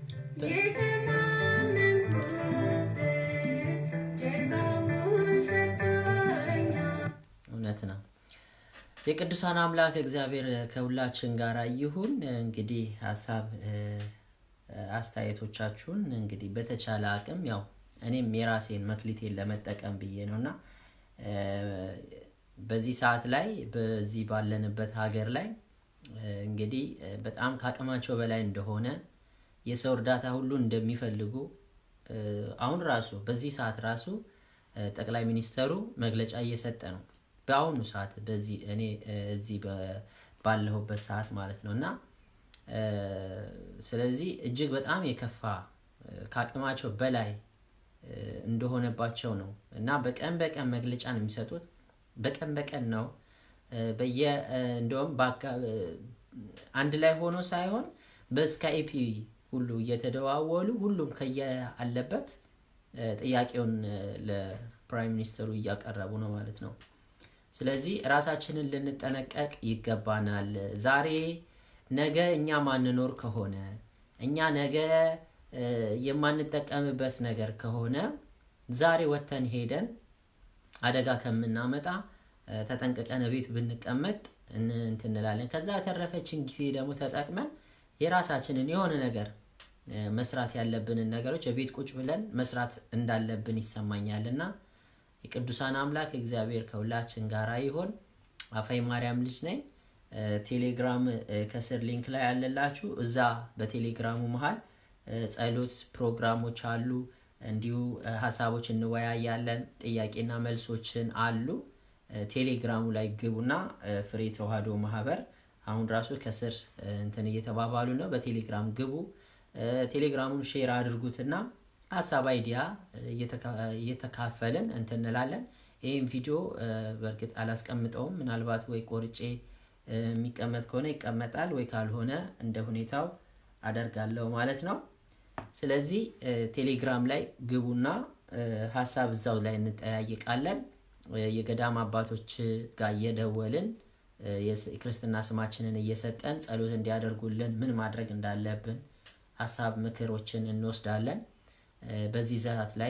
እውነት ነው። የቅዱሳን አምላክ እግዚአብሔር ከሁላችን ጋር ይሁን። እንግዲህ ሀሳብ እ፣ አስተያየቶቻችሁን እንግዲህ በተቻለ አቅም ያው እኔም የራሴን መክሊቴን ለመጠቀም ብዬ ነው እና እ፣ በዚህ ሰዓት ላይ በዚህ ባለንበት ሀገር ላይ እ፣ እንግዲህ እ፣ በጣም ከአቅማቸው በላይ እንደሆነ የሰው እርዳታ ሁሉ እንደሚፈልጉ እ፣ አሁን ራሱ በዚህ ሰዓት ራሱ እ፣ ጠቅላይ ሚኒስተሩ መግለጫ እየሰጠ ነው። በአሁኑ ሰዓት በዚህ እኔ እ፣ እዚህ በ- ባለሁበት ሰዓት ማለት ነው እና እ፣ ስለዚህ እጅግ በጣም የከፋ እ፣ ከአቅማቸው በላይ እ፣ እንደሆነባቸው ነው እና በቀን በቀን መግለጫ ነው የሚሰጡት። በቀን በቀን ነው እ፣ በየ እ፣ እንደውም በአካ- እ፣ አንድ ላይ ሆኖ ሳይሆን በስካይፒ ሁሉ እየተደዋወሉ ሁሉም ከየአለበት እ፣ ጥያቄውን እ፣ ለፕራይም ሚኒስተሩ እያቀረቡ ነው ማለት ነው። ስለዚህ ራሳችንን ልንጠነቀቅ ይገባናል። ዛሬ ነገ እኛ ማንኖር ከሆነ እኛ ነገ እ፣ የማንጠቀምበት ነገር ከሆነ ዛሬ ወተን ሄደን አደጋ ከምናመጣ እ፣ ተጠንቅቀን ቤት ብንቀመጥ እን- እንትን እንላለን። ከዛ የተረፈችን ጊዜ ደግሞ ተጠቅመን የራሳችንን የሆነ ነገር እ፣ መስራት ያለብንን ነገሮች ቤት ቁጭ ብለን መስራት እንዳለብን ይሰማኛል እና የቅዱሳን አምላክ እግዚአብሔር ከሁላችን ጋር ይሆን። አፋይ ማርያም ልጅ ነኝ። እ፣ ቴሌግራም እ፣ ከስር ሊንክ ላይ ያለላችሁ እዛ በቴሌግራሙ መሀል እ፣ ጸሎት ፕሮግራሞች አሉ። እንዲሁ እ፣ ሀሳቦች እንወያያለን። ጥያቄና መልሶችን አሉ። እ፣ ቴሌግራሙ ላይ ግቡና እ፣ ፍሬ ተዋህዶ ማህበር አሁን ራሱ ከስር እ፣ እንትን እየተባባሉ ነው። በቴሌግራም ግቡ። እ፣ ቴሌግራሙን ሼር አድርጉትና ሀሳብ አይዲያ እ፣ እየተካ- እየተካፈልን እንትን እንላለን። ይህም ቪዲዮ እ፣ በእርግጥ አላስቀምጠውም። ምናልባት ወይ ቆርጬ እ፣ የሚቀመጥ ከሆነ ይቀመጣል፣ ወይ ካልሆነ እንደ ሁኔታው አደርጋለሁ ማለት ነው። ስለዚህ እ፣ ቴሌግራም ላይ ግቡና እ፣ ሀሳብ እዛው ላይ እንጠያይቃለን። እ፣ የገዳም አባቶች ጋር እየደወልን እ፣ የስ- የክርስትና ስማችንን እየሰጠን ጸሎት እንዲያደርጉልን ምን ማድረግ እንዳለብን ሀሳብ ምክሮችን እንወስዳለን። እ፣ በዚህ ሰዓት ላይ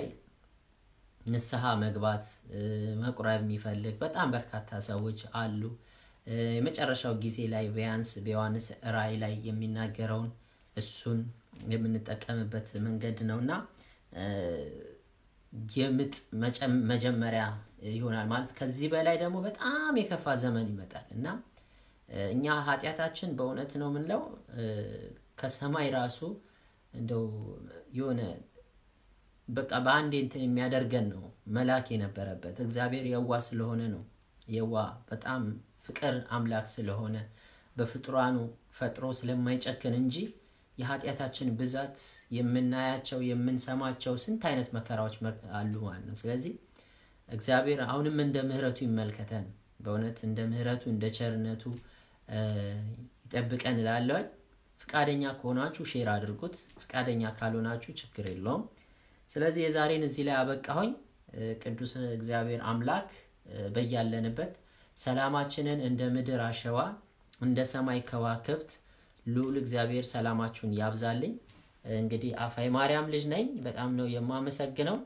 ንስሐ መግባት እ፣ መቁረብ የሚፈልግ በጣም በርካታ ሰዎች አሉ። እ፣ የመጨረሻው ጊዜ ላይ ቢያንስ በዮሐንስ ራእይ ላይ የሚናገረውን እሱን የምንጠቀምበት መንገድ ነው እና እ፣ የምጥ መጨም- መጀመሪያ ይሆናል ማለት ከዚህ በላይ ደግሞ በጣም የከፋ ዘመን ይመጣል እና እ፣ እኛ ኃጢአታችን በእውነት ነው የምንለው እ፣ ከሰማይ ራሱ እንደው የሆነ በቃ በአንዴ እንትን የሚያደርገን ነው መላክ የነበረበት እግዚአብሔር የዋ ስለሆነ ነው የዋ በጣም ፍቅር አምላክ ስለሆነ በፍጥሯኑ ፈጥሮ ስለማይጨክን እንጂ የኃጢአታችን ብዛት የምናያቸው የምንሰማቸው ስንት አይነት መከራዎች መ- አሉ ማለት ነው ስለዚህ እግዚአብሔር አሁንም እንደ ምህረቱ ይመልከተን በእውነት እንደ ምህረቱ እንደ ቸርነቱ እ፣ ይጠብቀን እላለሁኝ ፍቃደኛ ከሆናችሁ ሼር አድርጉት ፍቃደኛ ካልሆናችሁ ችግር የለውም ስለዚህ የዛሬን እዚህ ላይ አበቃሁኝ እ፣ ቅዱስ እግዚአብሔር አምላክ እ፣ በያለንበት ሰላማችንን እንደ ምድር አሸዋ እንደ ሰማይ ከዋክብት ልዑል እግዚአብሔር ሰላማችሁን ያብዛልኝ እንግዲህ አፋይ ማርያም ልጅ ነኝ በጣም ነው የማመሰግነው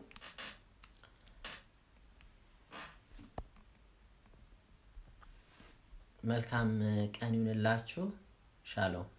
መልካም ቀን ይሁንላችሁ ሻሎም